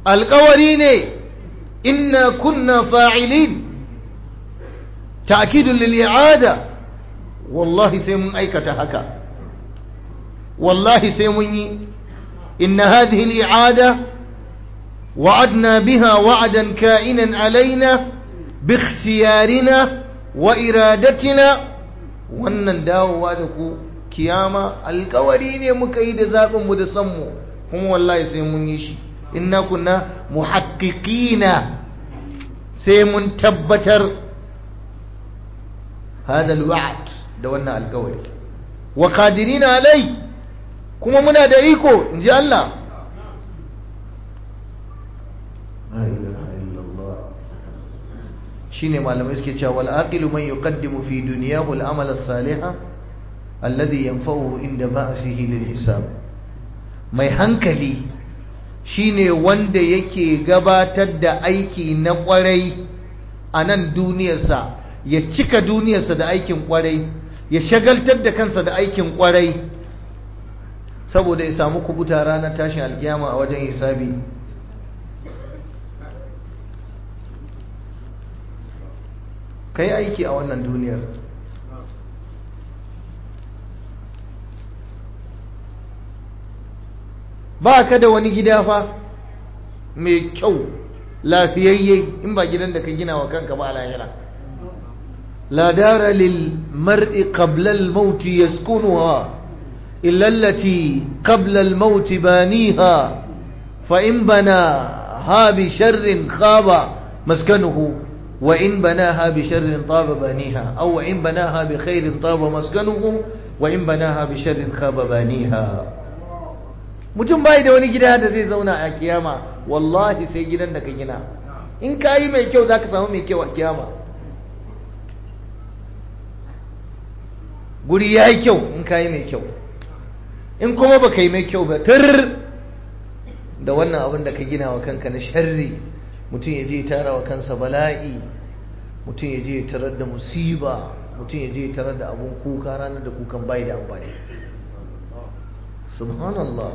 alkawari ne inna kunna fa'ilin ta'kidun lil i'ada wallahi sai mun aikata haka wallahi sai mun yi inna hadhihi al i'ada وعدنا بها وعدا كائنا علينا باختيارنا وإرادتنا wannan dawowa da ku kiyama alkawari ne muka yi da zaɓinmu da sanmu kuma wallahi sai mun yi shi inna kunna muhaqqiqina sai mun tabbatar hada alwa'd da wannan alkawari wa qadirina alai kuma muna da iko inji Allah la ilaha illallah shine malamai suke cewa wal aqilu man yuqaddimu fi dunyahu al amal as-salih alladhi yanfa'uhu inda ba'sihi lil hisab mai hankali shine wanda yake gabatar da aiki na kwarai a nan duniyarsa ya cika duniyarsa da aikin kwarai ya shagaltar da kansa da aikin kwarai saboda ya samu kubuta ranar tashin alkiyama a wajen hisabi ka yi aiki a wannan duniyar ba ka da wani gida fa mai kyau lafiyayye in ba gidan da ka gina wa kanka ba a lahira la dara lil mar'i qabla al maut yaskunuha illa allati qabla al maut baniha fa in bana ha bi sharrin khaba maskanuhu وإن بناها بشر طاب بانيها أو وإن بناها بخير طاب مسكنه وإن بناها بشر خاب بانيها mutum bai da wani gida da zai zauna a kiyama wallahi sai gidan da ka gina in ka yi mai kyau za ka samu mai kyau a kiyama guri ya yi kyau in ka yi mai kyau in kuma ba ka yi mai kyau ba tur da wannan abin da ka gina wa kanka na sharri mutum ya je tara wa kansa bala'i mutum ya je tarar da musiba mutum ya je tarar da abun kuka ranar da kukan bai da amfani subhanallah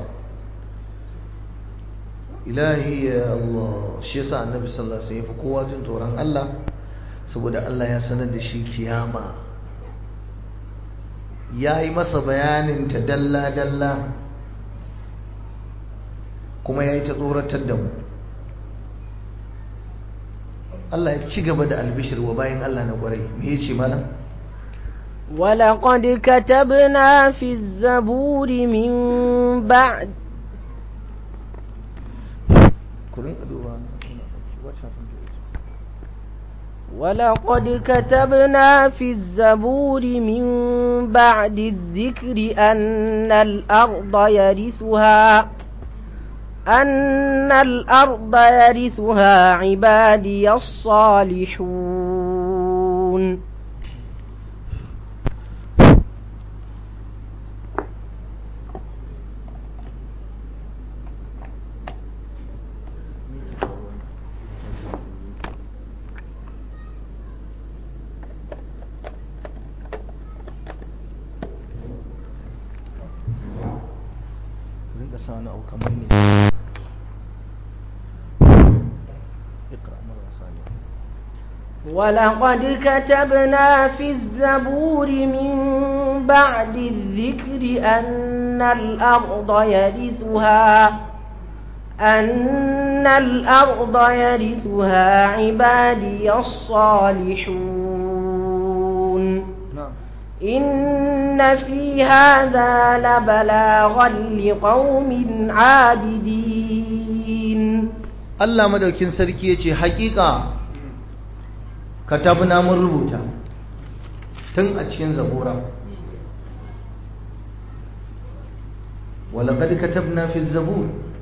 ilahi ya Allah shi yasa annabi sallallahu alaihi wasallam kowa jin tsoron Allah saboda Allah ya sanar da shi kiyama ya yi masa bayanin ta dalla dalla kuma ya yi ta tsoratar da mu Allah ya ci gaba da albishir wa bayan Allah na kwarai me yace malam ولقد كتبنا في الزبور من بعد ولقد كتبنا في الزبور من بعد الذكر أن الأرض يرثها أن الأرض يرثها عبادي الصالحون rinka sa wani abu kamar ne اقرأ مرة ثانية ولقد كتبنا في الزبور من بعد الذكر أن الأرض يرثها أن الأرض يرثها عبادي الصالحون نعم إن في هذا لبلاغا لقوم عابدين Allah madaukin sarki yace hakika katabna mun rubuta tun a cikin zabura ولقد كتبنا في الزبور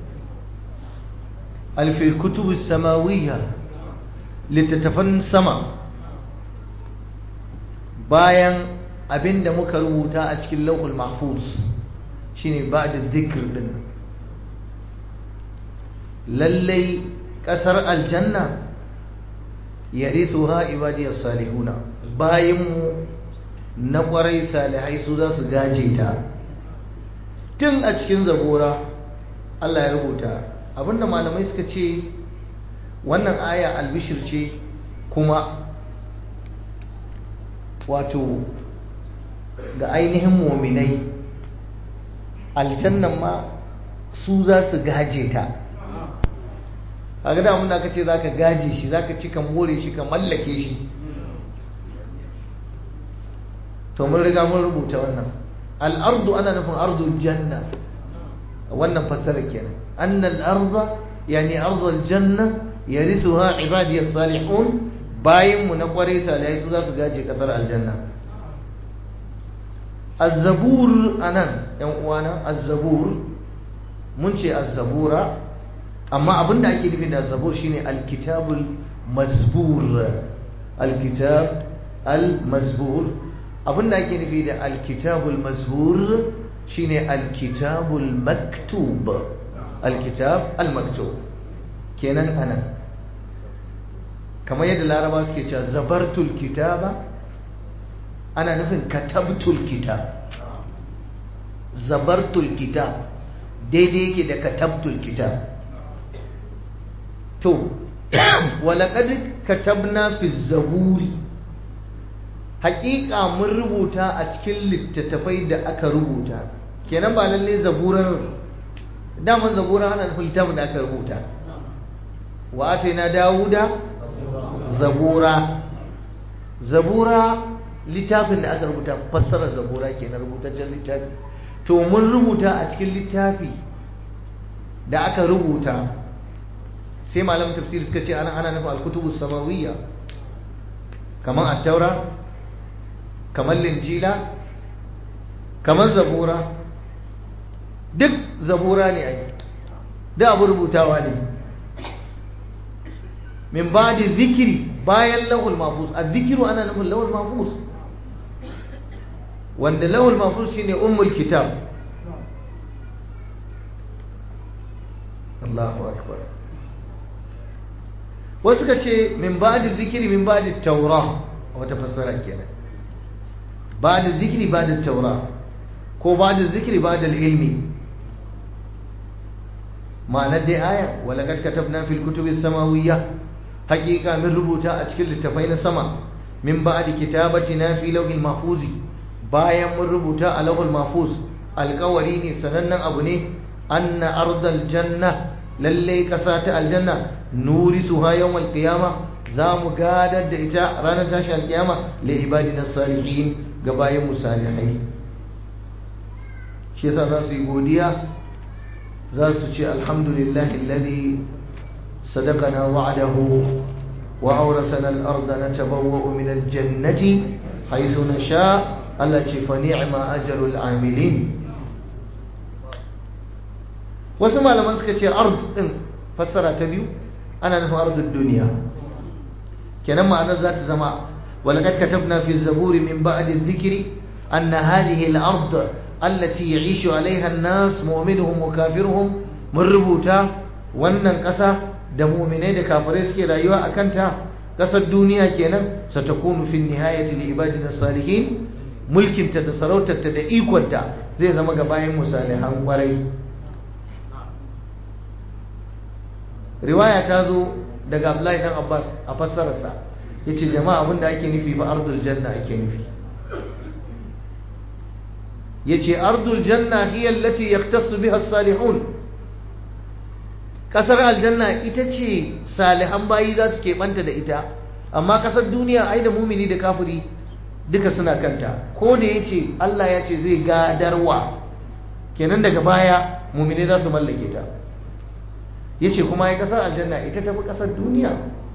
أي في الكتب السماوية لتتفن سما bayan abinda muka rubuta a cikin lauhul mahfuz shine ba'da zikr din lallai kasar aljanna yarithuha ibadiyas salihuna bayinmu na kwarai salihai su za su gaje ta tun a cikin zabura Allah ya rubuta abinda malamai suka ce wannan aya albishir ce kuma wato ga ainihin muminai aljannan ma su za su gaje ta a ga damun da aka ce za ka gaje shi za ka ci ka more shi ka mallake shi to mun riga mun rubuta wannan al'ardu ana nufin ardul janna wannan fassara kenan annal arda yani ardul janna yarithuha ibadiyas salihun bayin mu na kwarai salihai su za su gaje kasar aljanna az-zabur anan yan uwana az-zabur mun ce az-zabura amma abinda ake nufi da az-zabur shine al-kitabul mazbur al-kitab al-mazbur abinda ake nufi da al-kitabul mazbur shine al-kitabul maktub al-kitab al-maktub kenan anan kamar yadda laraba suke cewa zabartul kitaba ana nufin katabtul kitab zabartul kitab daidai yake da katabtul kitab to walaqad katabna fi zaburi haƙiƙa mun rubuta a cikin littattafai da aka rubuta kenan ba lalle zaburar daman zaburar ana nufin littafin da aka rubuta wa ataina dawuda zabura zabura littafin da aka rubuta fassarar zabura kenan rubutaccen littafi to mun rubuta a cikin littafi da aka rubuta sai malam tafsir suka ce ana ana nufin alkutubu samawiyya kamar attaura kamar linjila kamar zabura duk zabura ne ai duk abu rubutawa ne min ba da zikiri bayan lahul mafus a zikiru ana nufin lahul mafus wanda lahul mafus shine ummul kitab Allahu akbar wasu ka ce min ba da zikiri min ba da taura wata fassara kenan ba da zikiri ba da taura ko ba da zikiri ba da ilmi ma'anar dai aya walaqad katabna fil kutubi samawiyya haqiqa min rubuta a cikin littafai na sama min ba'di kitabatina fi lawhil mahfuzi bayan mun rubuta a lawhil mahfuz alƙawari ne sanannen abu ne anna ardal janna lalle kasa ta aljanna nurisuha yawmal qiyama za mu gadar da ita ranar tashi alkiyama li ibadina salihin ga bayin musalihai shi yasa za su yi godiya za su ce alhamdulillahi alladhi sadaqana wa'adahu wa awrasana al-ardha natabawwa'u min al-jannati haythu nasha Allah ce fa ni'ma ajrul amilin wasu malaman suka ce ard din fassara ta biyu ana nufin ardud duniya kenan ma'anar za ta zama ولقد كتبنا في الزبور من بعد الذكر أن هذه الأرض التي يعيش عليها الناس مؤمنهم وكافرهم من ربوتا wannan ƙasa da muminai da kafirai suke rayuwa a kanta ƙasar duniya kenan satakunu fi nihayati li ibadina salihin mulkinta da sarautarta da ikonta zai zama ga bayan musalihan kwarai riwaya ta zo daga Abdullahi dan Abbas a fassararsa yace jama'a abinda ake nufi ba ardul janna ake nufi yace ardul janna hiya allati yahtassu biha as-salihun kasar aljanna ita ce salihan bayi za su keɓanta da ita amma kasar duniya ai da mumini da kafiri duka suna kanta ko da yace Allah ya ce zai gadarwa kenan daga baya mumini za su mallake ta yace kuma ai kasar aljanna ita tafi kasar duniya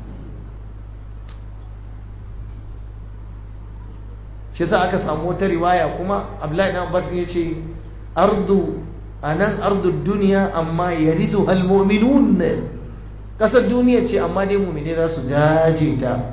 shi sa aka samu wata riwaya kuma Abdullahi dan Abbas ya ce ardu anan ardu duniya amma yarithu almu'minun kasar duniya ce amma dai mu'mine za su gaje ta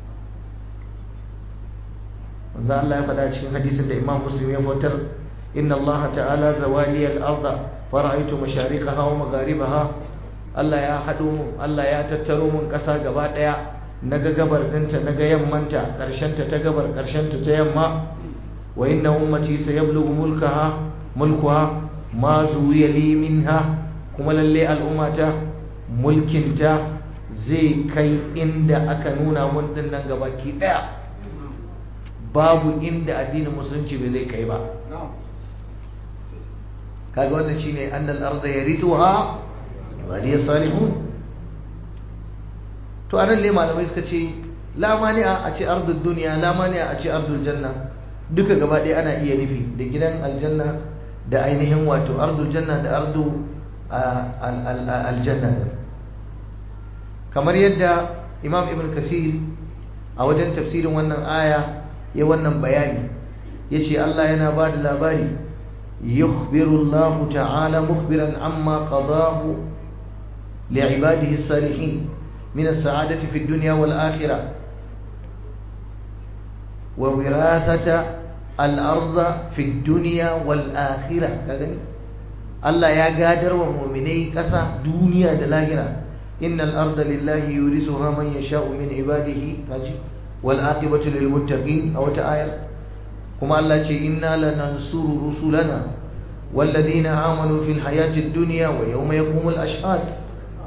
wanda Allah ya faɗa cikin hadisin da Imam Muslim ya fitar inna Allah ta'ala zawali al-ardh fara'aytu mashariqaha wa magharibaha Allah ya haɗo mun Allah ya tattaro mun ƙasa gaba ɗaya naga gabar ɗinta naga yammanta ƙarshenta ta gabar ƙarshenta ta yamma wa inna ummati sayablughu mulkaha mulkuha ma zuwiya li minha kuma lalle al'ummata mulkinta zai kai inda aka nuna mun dinnan gabaki daya babu inda addinin musulunci bai zai kai ba kaga wannan shine annal arda yarithuha ibadiy salihun to anan ne malamai suka ce la mani'a a ce ardul duniya la mani'a a ce ardul janna duka gaba ɗaya ana iya nufi da gidan aljanna da ainihin wato ardul janna da ardu aljanna kamar yadda imam ibn kasir a wajen tafsirin wannan aya ya wannan bayani ya ce Allah yana ba da labari yukhbiru Allah ta'ala mukhbiran amma qadahu li'ibadihi salihin min as-sa'adati fi ad-dunya wal akhirah wa wirathata al-ardh fi ad-dunya wal akhirah kagani Allah ya gadar wa mu'minai ƙasa duniya da lahira innal arda lillahi yurisuha man yasha'u min ibadihi kaji wal aqibatu lil muttaqin aw ta ayar kuma Allah ce inna lanansuru rusulana walladhina amanu fil hayati ad-dunya wa yawma yaqumul ashhad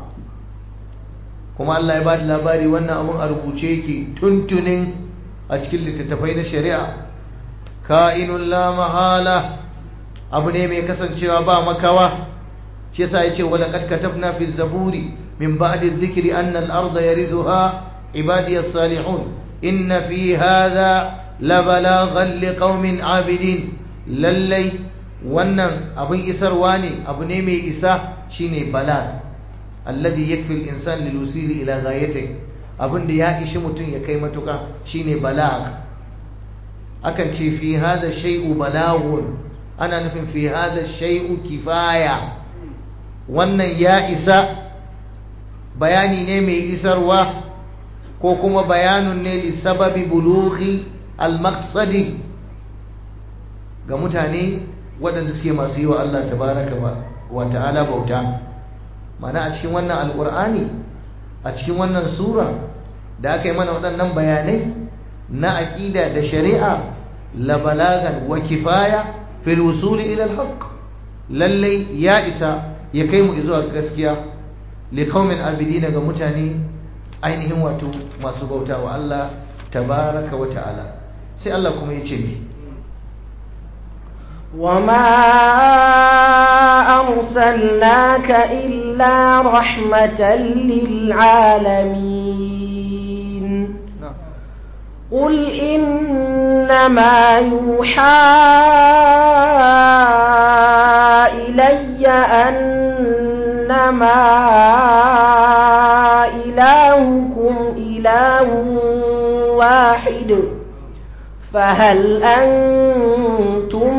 kuma Allah ya bada labari wannan abun a rubuce yake tuntunin a cikin littattafai na shari'a ka'inun la mahala abu ne mai kasancewa ba makawa shi yasa yace wala qad katabna fi zaburi min ba'di dhikri anna al-ardha yarizuha ibadi as-salihun inna fi hadha la balaghan liqaumin abidin lallai wannan abin isarwa ne abu ne mai isa shine balag alladhi yakfi al-insan lil usili ila ghayatihi abin da ya ishi mutum ya kai matuka shine balag akan ce fi hadha shay'u balagun ana nufin fi hada shay'u kifaya wannan ya isa bayani ne mai isarwa ko kuma bayanun ne li sababi bulughi al-maqsadi ga mutane waɗanda suke masu yi wa Allah tabaraka wa ta'ala bauta mana a cikin wannan alƙur'ani a cikin wannan sura da aka yi mana waɗannan bayanai na aƙida da shari'a la balagan wa kifaya في الوصول إلى الحق للي يا إسا يكيم إزوى gaskiya لقوم عابدين متاني ainihin wato masu bauta wa Allah tabaraka wa ta'ala sai Allah kuma ya ce mi وما أرسلناك إلا رحمة للعالمين قل إنما يوحى إلي أنما إلهكم إله واحد فهل أنتم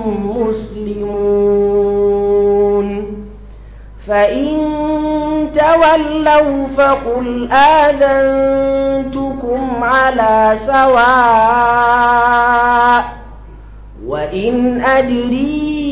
مسلمون فإن تولوا فقل آذنتكم على سواء وإن أدري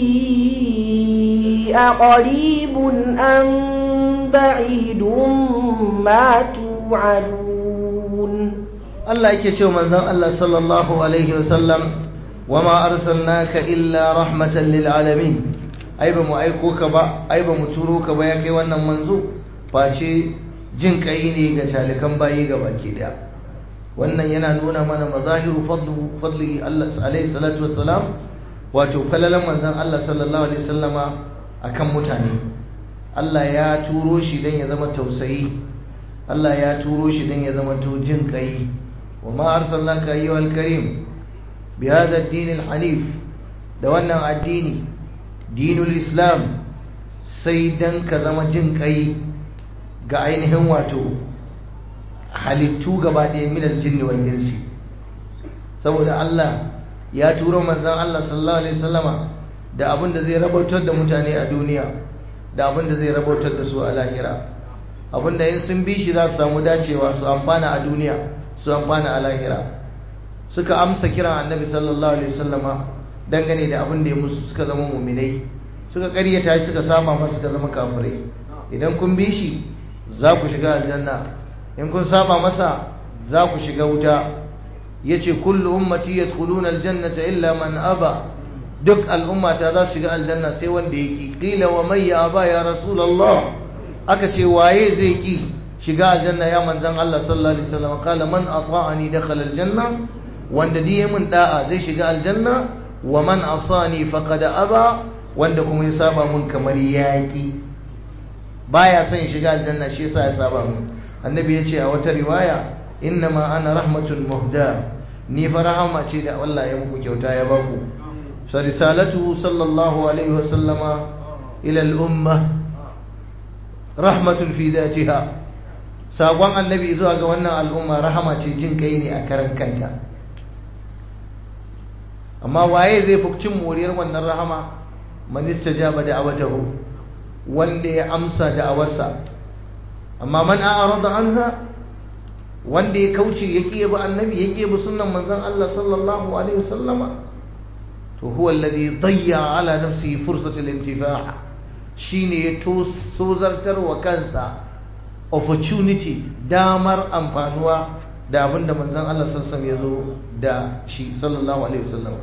أقريب أم بعيد ما توعدون Allah yake cewa manzon Allah sallallahu alaihi wasallam wama arsalnaka illa rahmatan lil alamin ai ba mu aiko ka ba ai ba mu turo ka ba ya kai wannan manzo face jin kai ne ga talikan bayi ga baki daya wannan yana nuna mana mazahiru fadlu fadli Allah alaihi salatu wassalam wato falalan manzon Allah sallallahu alaihi wasallama akan mutane Allah ya turo shi dan ya zama tausayi Allah ya turo shi dan ya zama to jin kai وما أرسلناك أيها الكريم بهذا الدين الحنيف دوانا الدين دين الإسلام سيدا كذا جنك أي قاينهم واتو halittu gaba ɗaya minal jinni wal insi saboda Allah ya turo manzon Allah sallallahu alaihi wasallama da abin da zai rabautar da mutane a duniya da abin da zai rabautar da su a lahira abin da in sun bi shi za su samu dacewa su amfana a duniya su amfana a lahira suka amsa kiran annabi sallallahu alaihi wasallama dangane da abin da ya musu suka zama muminai suka karyata shi suka saba masa suka zama kafirai idan kun bi shi za ku shiga aljanna in kun saba masa za ku shiga wuta yace kullu ummati yadkhuluna aljannata illa man aba duk al'ummata za su shiga aljanna sai wanda ya ki qila wa man ya ba ya rasulullah aka ce waye zai ki shiga aljanna ya manzon Allah sallallahu alaihi wasallam qala man ata'ani dakhala aljanna wanda diye mun da'a zai shiga aljanna wa man asani faqad aba wanda kuma ya saba mun kamar yaki baya son shiga aljanna shi yasa ya saba mun annabi ya ce a wata riwaya innama ana rahmatul muhda ni fa rahama ce da Allah ya muku kyauta ya baku sa risalatu sallallahu alaihi wa sallama ila al umma rahmatun fi dhatiha sakon annabi zuwa ga wannan al'umma rahama ce jin kai ne a karan kanta amma waye zai fi cin moriyar wannan rahama man istajaba da'awatahu wanda ya amsa da'awarsa amma man a'rada anha wanda ya kauce yake bi annabi yake bi sunnan manzon Allah sallallahu alaihi wasallama to huwa alladhi dayya ala nafsihi fursata al-intifa' shine ya tozartar wa kansa opportunity damar amfanuwa da abinda manzon Allah sallallahu alaihi wasallam ya zo da shi sallallahu alaihi wasallama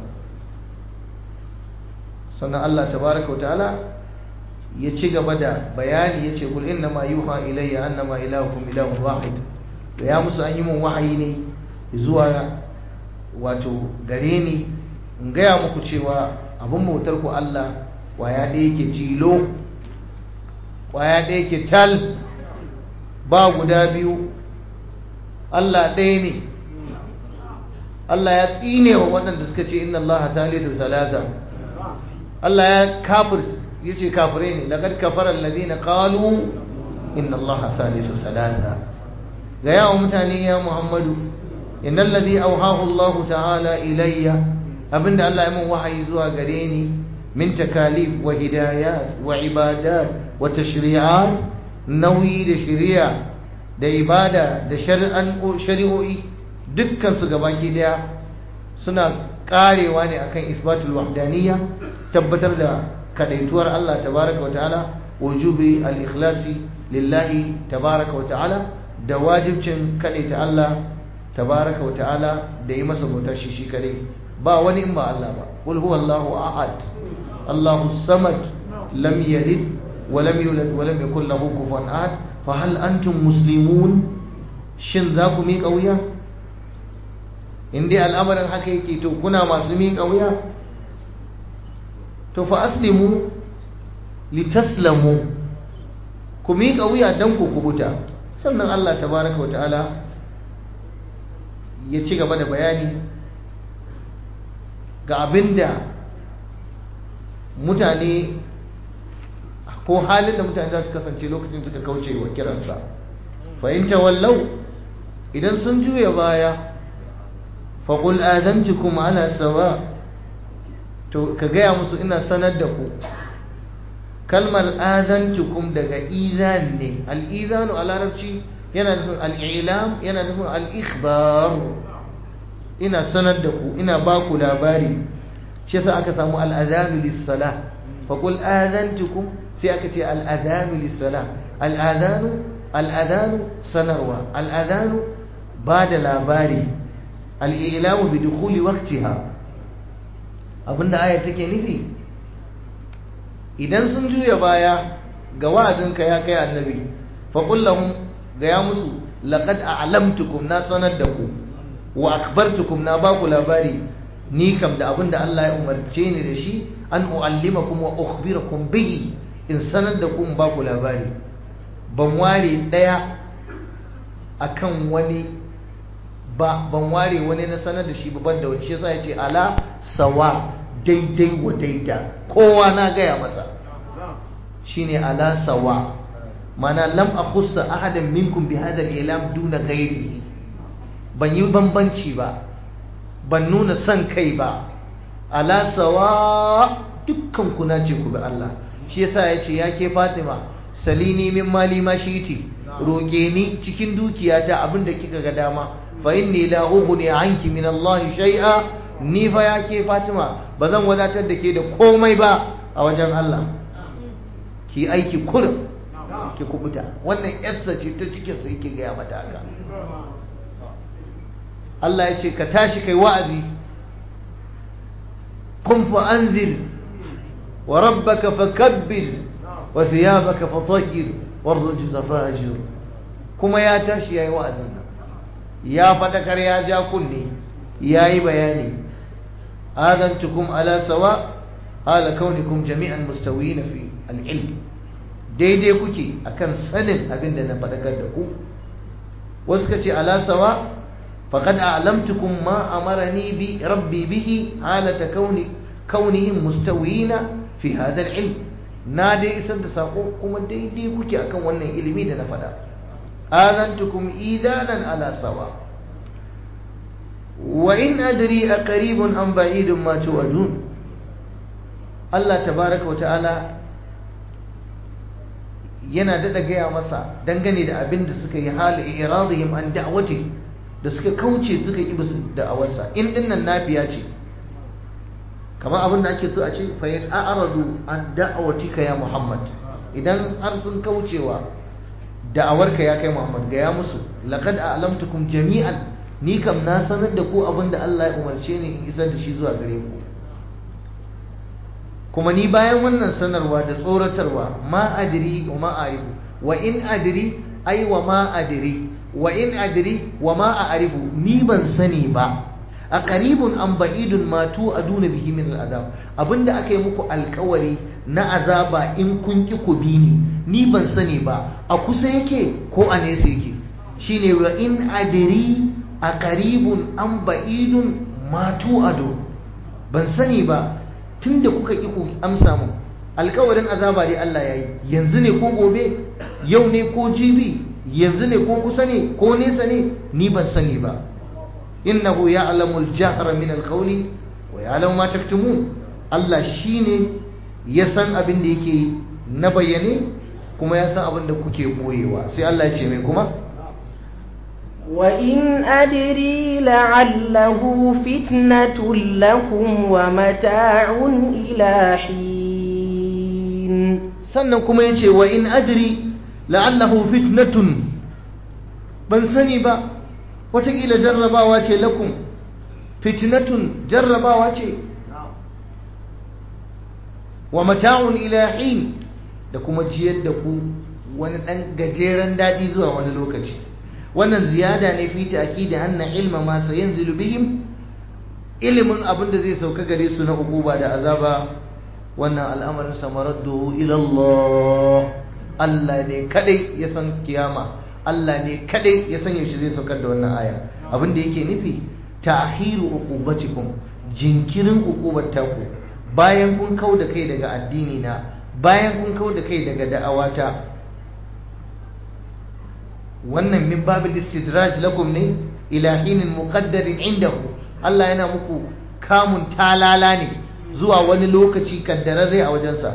sannan Allah tabaraka wa ta'ala ya ci gaba da bayani ya ce kul inna ma yuha ilayya annama ilahukum ilahun wahid da ya musu an yi mun wahayi ne zuwa wato gare ni in gaya muku cewa abin bautar ku Allah kwaya ɗaya yake jilo kwaya ɗaya yake tal ba guda biyu Allah ɗaya ne Allah ya tsine wa waɗanda suka ce inna Allah thalithu thalatha Allah ya kafir yace kafirai ne laqad kafara alladhina qalu inna allaha thalithu salasa ga yawo mutane ya muhammadu innal ladhi awhahu allah ta'ala ilayya abinda Allah ya mun wahayi zuwa gare ni min takalif wa hidayat wa ibadat wa tashri'at nauyi da shari'a da ibada da shari'an shari'o'i dukkan su gabaki daya suna karewa ne akan isbatul wahdaniyya tabbatar da kadaituwar Allah tabaraka wa ta'ala wujubi al-ikhlasi lillahi tabaraka wa ta'ala da wajibcin kadaita Allah tabaraka wa ta'ala da yi masa bauta shi shi kadai ba wani in ba Allah ba qul huwallahu ahad Allahu samad lam yalid wa lam yulad wa lam yakul lahu kufuwan ahad fa hal antum muslimun shin za ku miƙa wuya in dai al'amarin haka yake to kuna masu miƙa wuya to fa aslimu litaslamu ku miƙa wuya don ku kubuta sannan Allah tabaraka wa ta'ala ya ci gaba da bayani ga abinda mutane ko halin da mutane za su kasance lokacin suka kauce wa kiransa fahimta wallau idan sun juya baya faƙul azantukum ala sawa' to ka gaya musu ina sanar da ku kalmar azantukum daga izan ne al'izanu a larabci yana nufin al'ilam yana nufin al'ikhbar ina sanar da ku ina ba ku labari shi yasa aka samu al'azanu lissala faƙul azantukum sai aka ce al'azanu lissala al'azanu al'azanu sanarwa al'azanu ba da labari al'ilamu bi dukuli waktiha abinda aya take nufi idan sun juya baya ga wa'azinka ya kai annabi faƙul lahum ga ya musu laqad a'lamtukum na sanar da ku wa akhbartukum na ba ku labari ni kam da abinda Allah ya umarce ni da shi an uallimakum wa ukhbirakum bihi in sanar da ku in ba ku labari ban ware daya akan wani ba ban ware wani na sanar da shi ban da wani shi yasa ya ce ala sawa daidai wa daida kowa na gaya masa shine ala sawa mana lam akhussa ahadan minkum bi hadha al-ilam duna ghairihi ban yi bambanci ba ban nuna son kai ba ala sawa dukkan ku na ce ku bi Allah shi yasa ya ce ya ke Fatima salini min mali ma shiti roƙe ni cikin dukiyata abinda kika ga dama fa inni la ughni anki min Allah shay'a ni fa ya ke Fatima ba zan wadatar da ke da komai ba a wajen Allah ki aiki kurum ki kubuta wannan yarsa ce ta cikin sa yake gaya mata haka Allah ya ce ka tashi kai wa'azi qum fa anzir wa rabbaka fakabbir wa thiyabaka fatahhir warrujza fahjur kuma ya tashi yayi wa'azin nan ya fadakar ya ja kunne yayi bayani adantukum ala sawa hala kaunikum jami'an mustawiyina fi al-ilm daidai kuke akan sanin abin da na fadakar da ku wasu ka ce ala sawa faqad a'lamtukum ma amarani bi rabbi bihi halata kauni kaunihim mustawiyina fi hadha al-ilm na dai isar da sako kuma daidai kuke akan wannan ilimi da na faɗa azantukum idanan ala sawa wa in adri aqribun am ba'idun ma tu'adun Allah tabaraka wa ta'ala yana dada gaya masa dangane da abin da suka yi hali iradihim an da'wati da suka kauce suka yi bisu da'awarsa in dinnan nafiya ce kamar abin da ake so a ce fa in a'radu an da'awatika ya Muhammad idan har sun kaucewa da'awarka ya kai Muhammad ga ya musu laqad a'lamtukum jami'an ni kam na sanar da ku abin da Allah ya umarce ni in isar da shi zuwa gare ku kuma ni bayan wannan sanarwa da tsoratarwa ma adri wa ma arifu wa in adri ai wa ma adri wa in adri wa ma a'rifu ni ban sani ba a qaribun an ba'idun ma tu aduna bihi min al'azab abinda aka yi muku alkawari na azaba in kun ki ku bi ni ni ban sani ba a kusa yake ko a nesa yake shine wa in adri a qaribun an ba'idun ma tu adu ban sani ba tunda kuka ki ku amsa mu alkawarin azaba dai Allah yayi yanzu ne ko gobe yau ne ko jibi yanzu ne ko kusa ne ko nesa ne ni ban sani ba innahu ya'lamu al-jahra min al-qawli wa ya'lamu ma taktumun Allah shine ya san abin da yake na bayyane kuma ya san abin da kuke boyewa sai Allah ya ce mai kuma وإن أدري لعله فتنة لكم ومتاع إلى حين sannan kuma ya ce wa in adri la'allahu fitnatun ban sani ba wataƙila jarrabawa ce lakum fitnatun jarrabawa ce wa mata'un ila hin da kuma jiyar da ku wani ɗan gajeren daɗi zuwa wani lokaci wannan ziyada ne fi ta'kidi anna ilma ma sayanzilu bihim ilimin abin da zai sauka gare su na uquba da azaba wannan al'amarin samaraddu ila Allah Allah ne kadai ya san kiyama Allah ne kadai ya san yaushe zai saukar da wannan aya abin da yake nufi ta'khiru uqubatikum jinkirin uqubar taku bayan kun kau da kai daga addini na bayan kun kau da kai daga da'awata wannan min babil istidraj lakum ne ila hinin muqaddarin indahu Allah yana muku kamun talala ne zuwa wani lokaci kaddararre a wajensa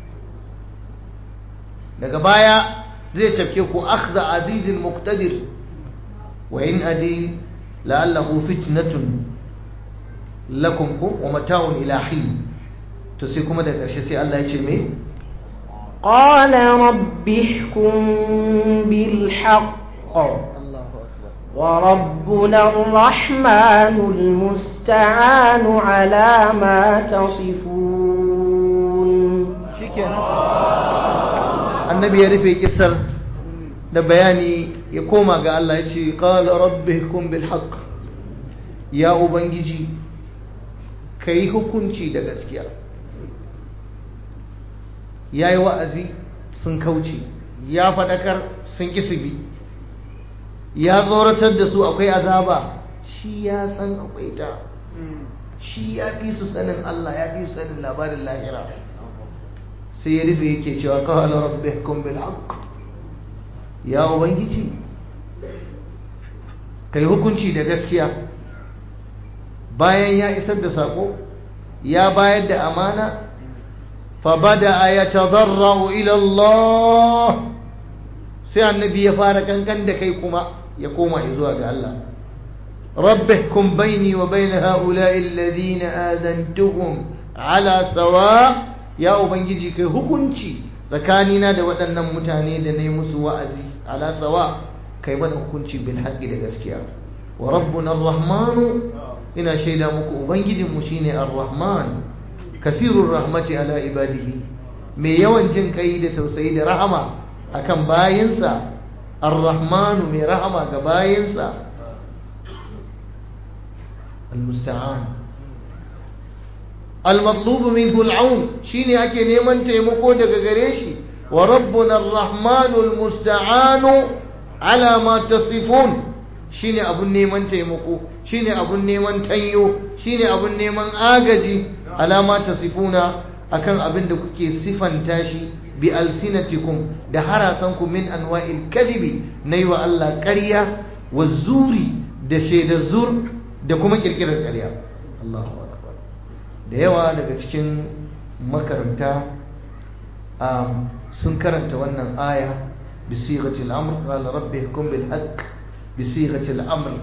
daga baya zai cafke ku akhza azizin muqtadir wa in adi la'allahu fitnatun lakum ku wa mata'un ila hin to sai kuma da ƙarshe sai Allah ya ce me قال رب احكم بالحق وربنا الرحمن المستعان على ما تصفون annabi ya rufe kisar da bayani ya koma ga Allah ya ce qala rabbikum bil haqq ya ubangiji kai hukunci da gaskiya yayi wa'azi sun kauce ya fadakar sun kisibi ya tsoratar da su akwai azaba shi ya san akwai ta shi ya fi su sanin Allah ya fi su sanin labarin lahira sai ya rufe yake cewa qala rabbikum bil haqq ya ubangiji kai hukunci da gaskiya bayan ya isar da sako ya bayar da amana fa bada yatadarru ila Allah sai annabi ya fara kankan da kai kuma ya koma zuwa ga Allah rabbihkum baini wa bain ha'ula'i alladhina adantuhum ala sawa' ya ubangiji kai hukunci tsakanina da waɗannan mutane da na yi musu wa'azi ala tsawa kai mana hukunci bil haƙƙi da gaskiya wa rabbuna ar-rahmanu ina shaida muku ubangijinmu shine ar-rahman kasirur rahmati ala ibadihi mai yawan jin kai da tausayi da rahama akan bayinsa ar-rahmanu mai rahama ga bayinsa al-musta'an al-matlubu minhu al-aun shine ake neman taimako daga gare shi wa rabbuna ar-rahmanu al-musta'anu ala ma tasifun shine abun neman taimako shine abun neman tanyo shine abun neman agaji ala ma tasifuna akan abin da kuke sifanta shi bi alsinatikum da harasanku min anwa'il kadhibi nayi wa Allah ƙarya wa zuri da shaidar zur da kuma kirkirar ƙarya Allahu akbar da yawa daga cikin makaranta sun karanta wannan aya bi sighati al-amr qala rabbi hukum bil haqq bi sighati al-amr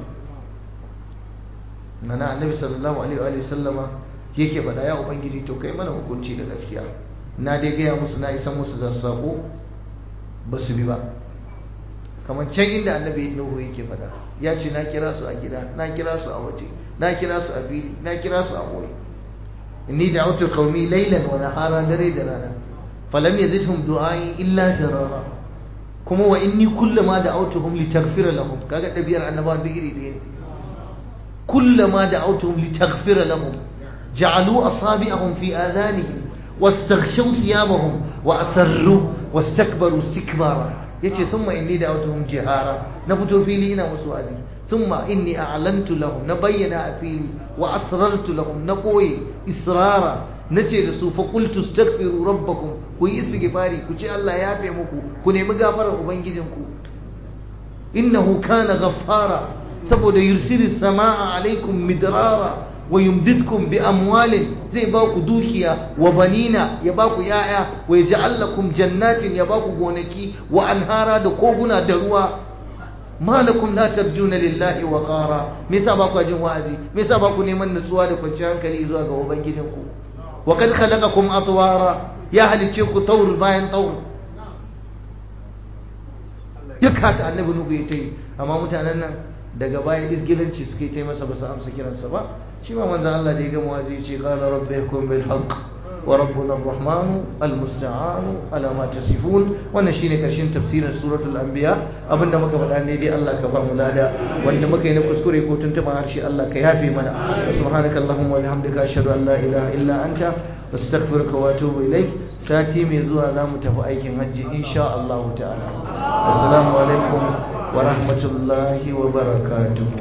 mana annabi sallallahu alaihi wa sallama yake faɗa ya ubangiji to kai mana hukunci da gaskiya na dai gaya musu na isa musu da sako ba su bi ba kamar can inda annabi nuhu yake faɗa ya ce na kira su a gida na kira su a waje na kira su a fili na kira su a boye inni da'utu qaumi laylan wa nahara dare da rana falam yazidhum du'ai illa firara kuma wa inni kullama da'awtuhum litaghfira lahum kaga dabiyar annabawa duk iri ɗaya ne kullama da'awtuhum litaghfira lahum جعلوا أصابعهم في آذانهم واستغشوا ثيابهم وأسروا واستكبروا استكبارا yace summa inni da'awtuhum jihara na fito fili ina musu wa'azi summa inni a'lantu lahum na bayyana a fili wa asrartu lahum na koyi israra nace da su fa qultu astaghfiru rabbakum ku yi istighfari ku ce Allah ya yafe muku ku nemi gafarar ubangijinku innahu kana ghaffara saboda yursilis samaa alaikum midrara wa yumdidkum bi amwalin zai ba ku dukiya wa banina ya ba ku yaya wa yaj'al lakum jannatin ya ba ku gonaki wa anhara da koguna da ruwa malakum la tarjuna lillahi wa qara me yasa ba ku jin wa'azi me yasa ba ku neman nutsuwa da kwanciyar hankali zuwa ga ubangijinku wa kad khalaqakum atwara ya halicce ku taur bayan taur duk haka annabi nuhu ya ta yi amma mutanen nan daga baya isgilanci suka yi ta masa ba su amsa kiransa ba shi ma manzo Allah da ya gama waje ce qala rabbi yakum bil haqq wa rabbuna ar-rahman al-musta'an ala ma tasifun wannan shine karshen tafsirin suratul anbiya abinda muka faɗa ne dai Allah ka ba mu lada wanda muka yi na kuskure ko tuntuba harshe Allah ka yafe mana subhanaka allahumma wa bihamdika ashhadu an la ilaha illa anta astaghfiruka wa atubu ilaik sati mai zuwa za mu tafi aikin hajji insha Allah ta'ala assalamu alaikum wa rahmatullahi wa barakatuh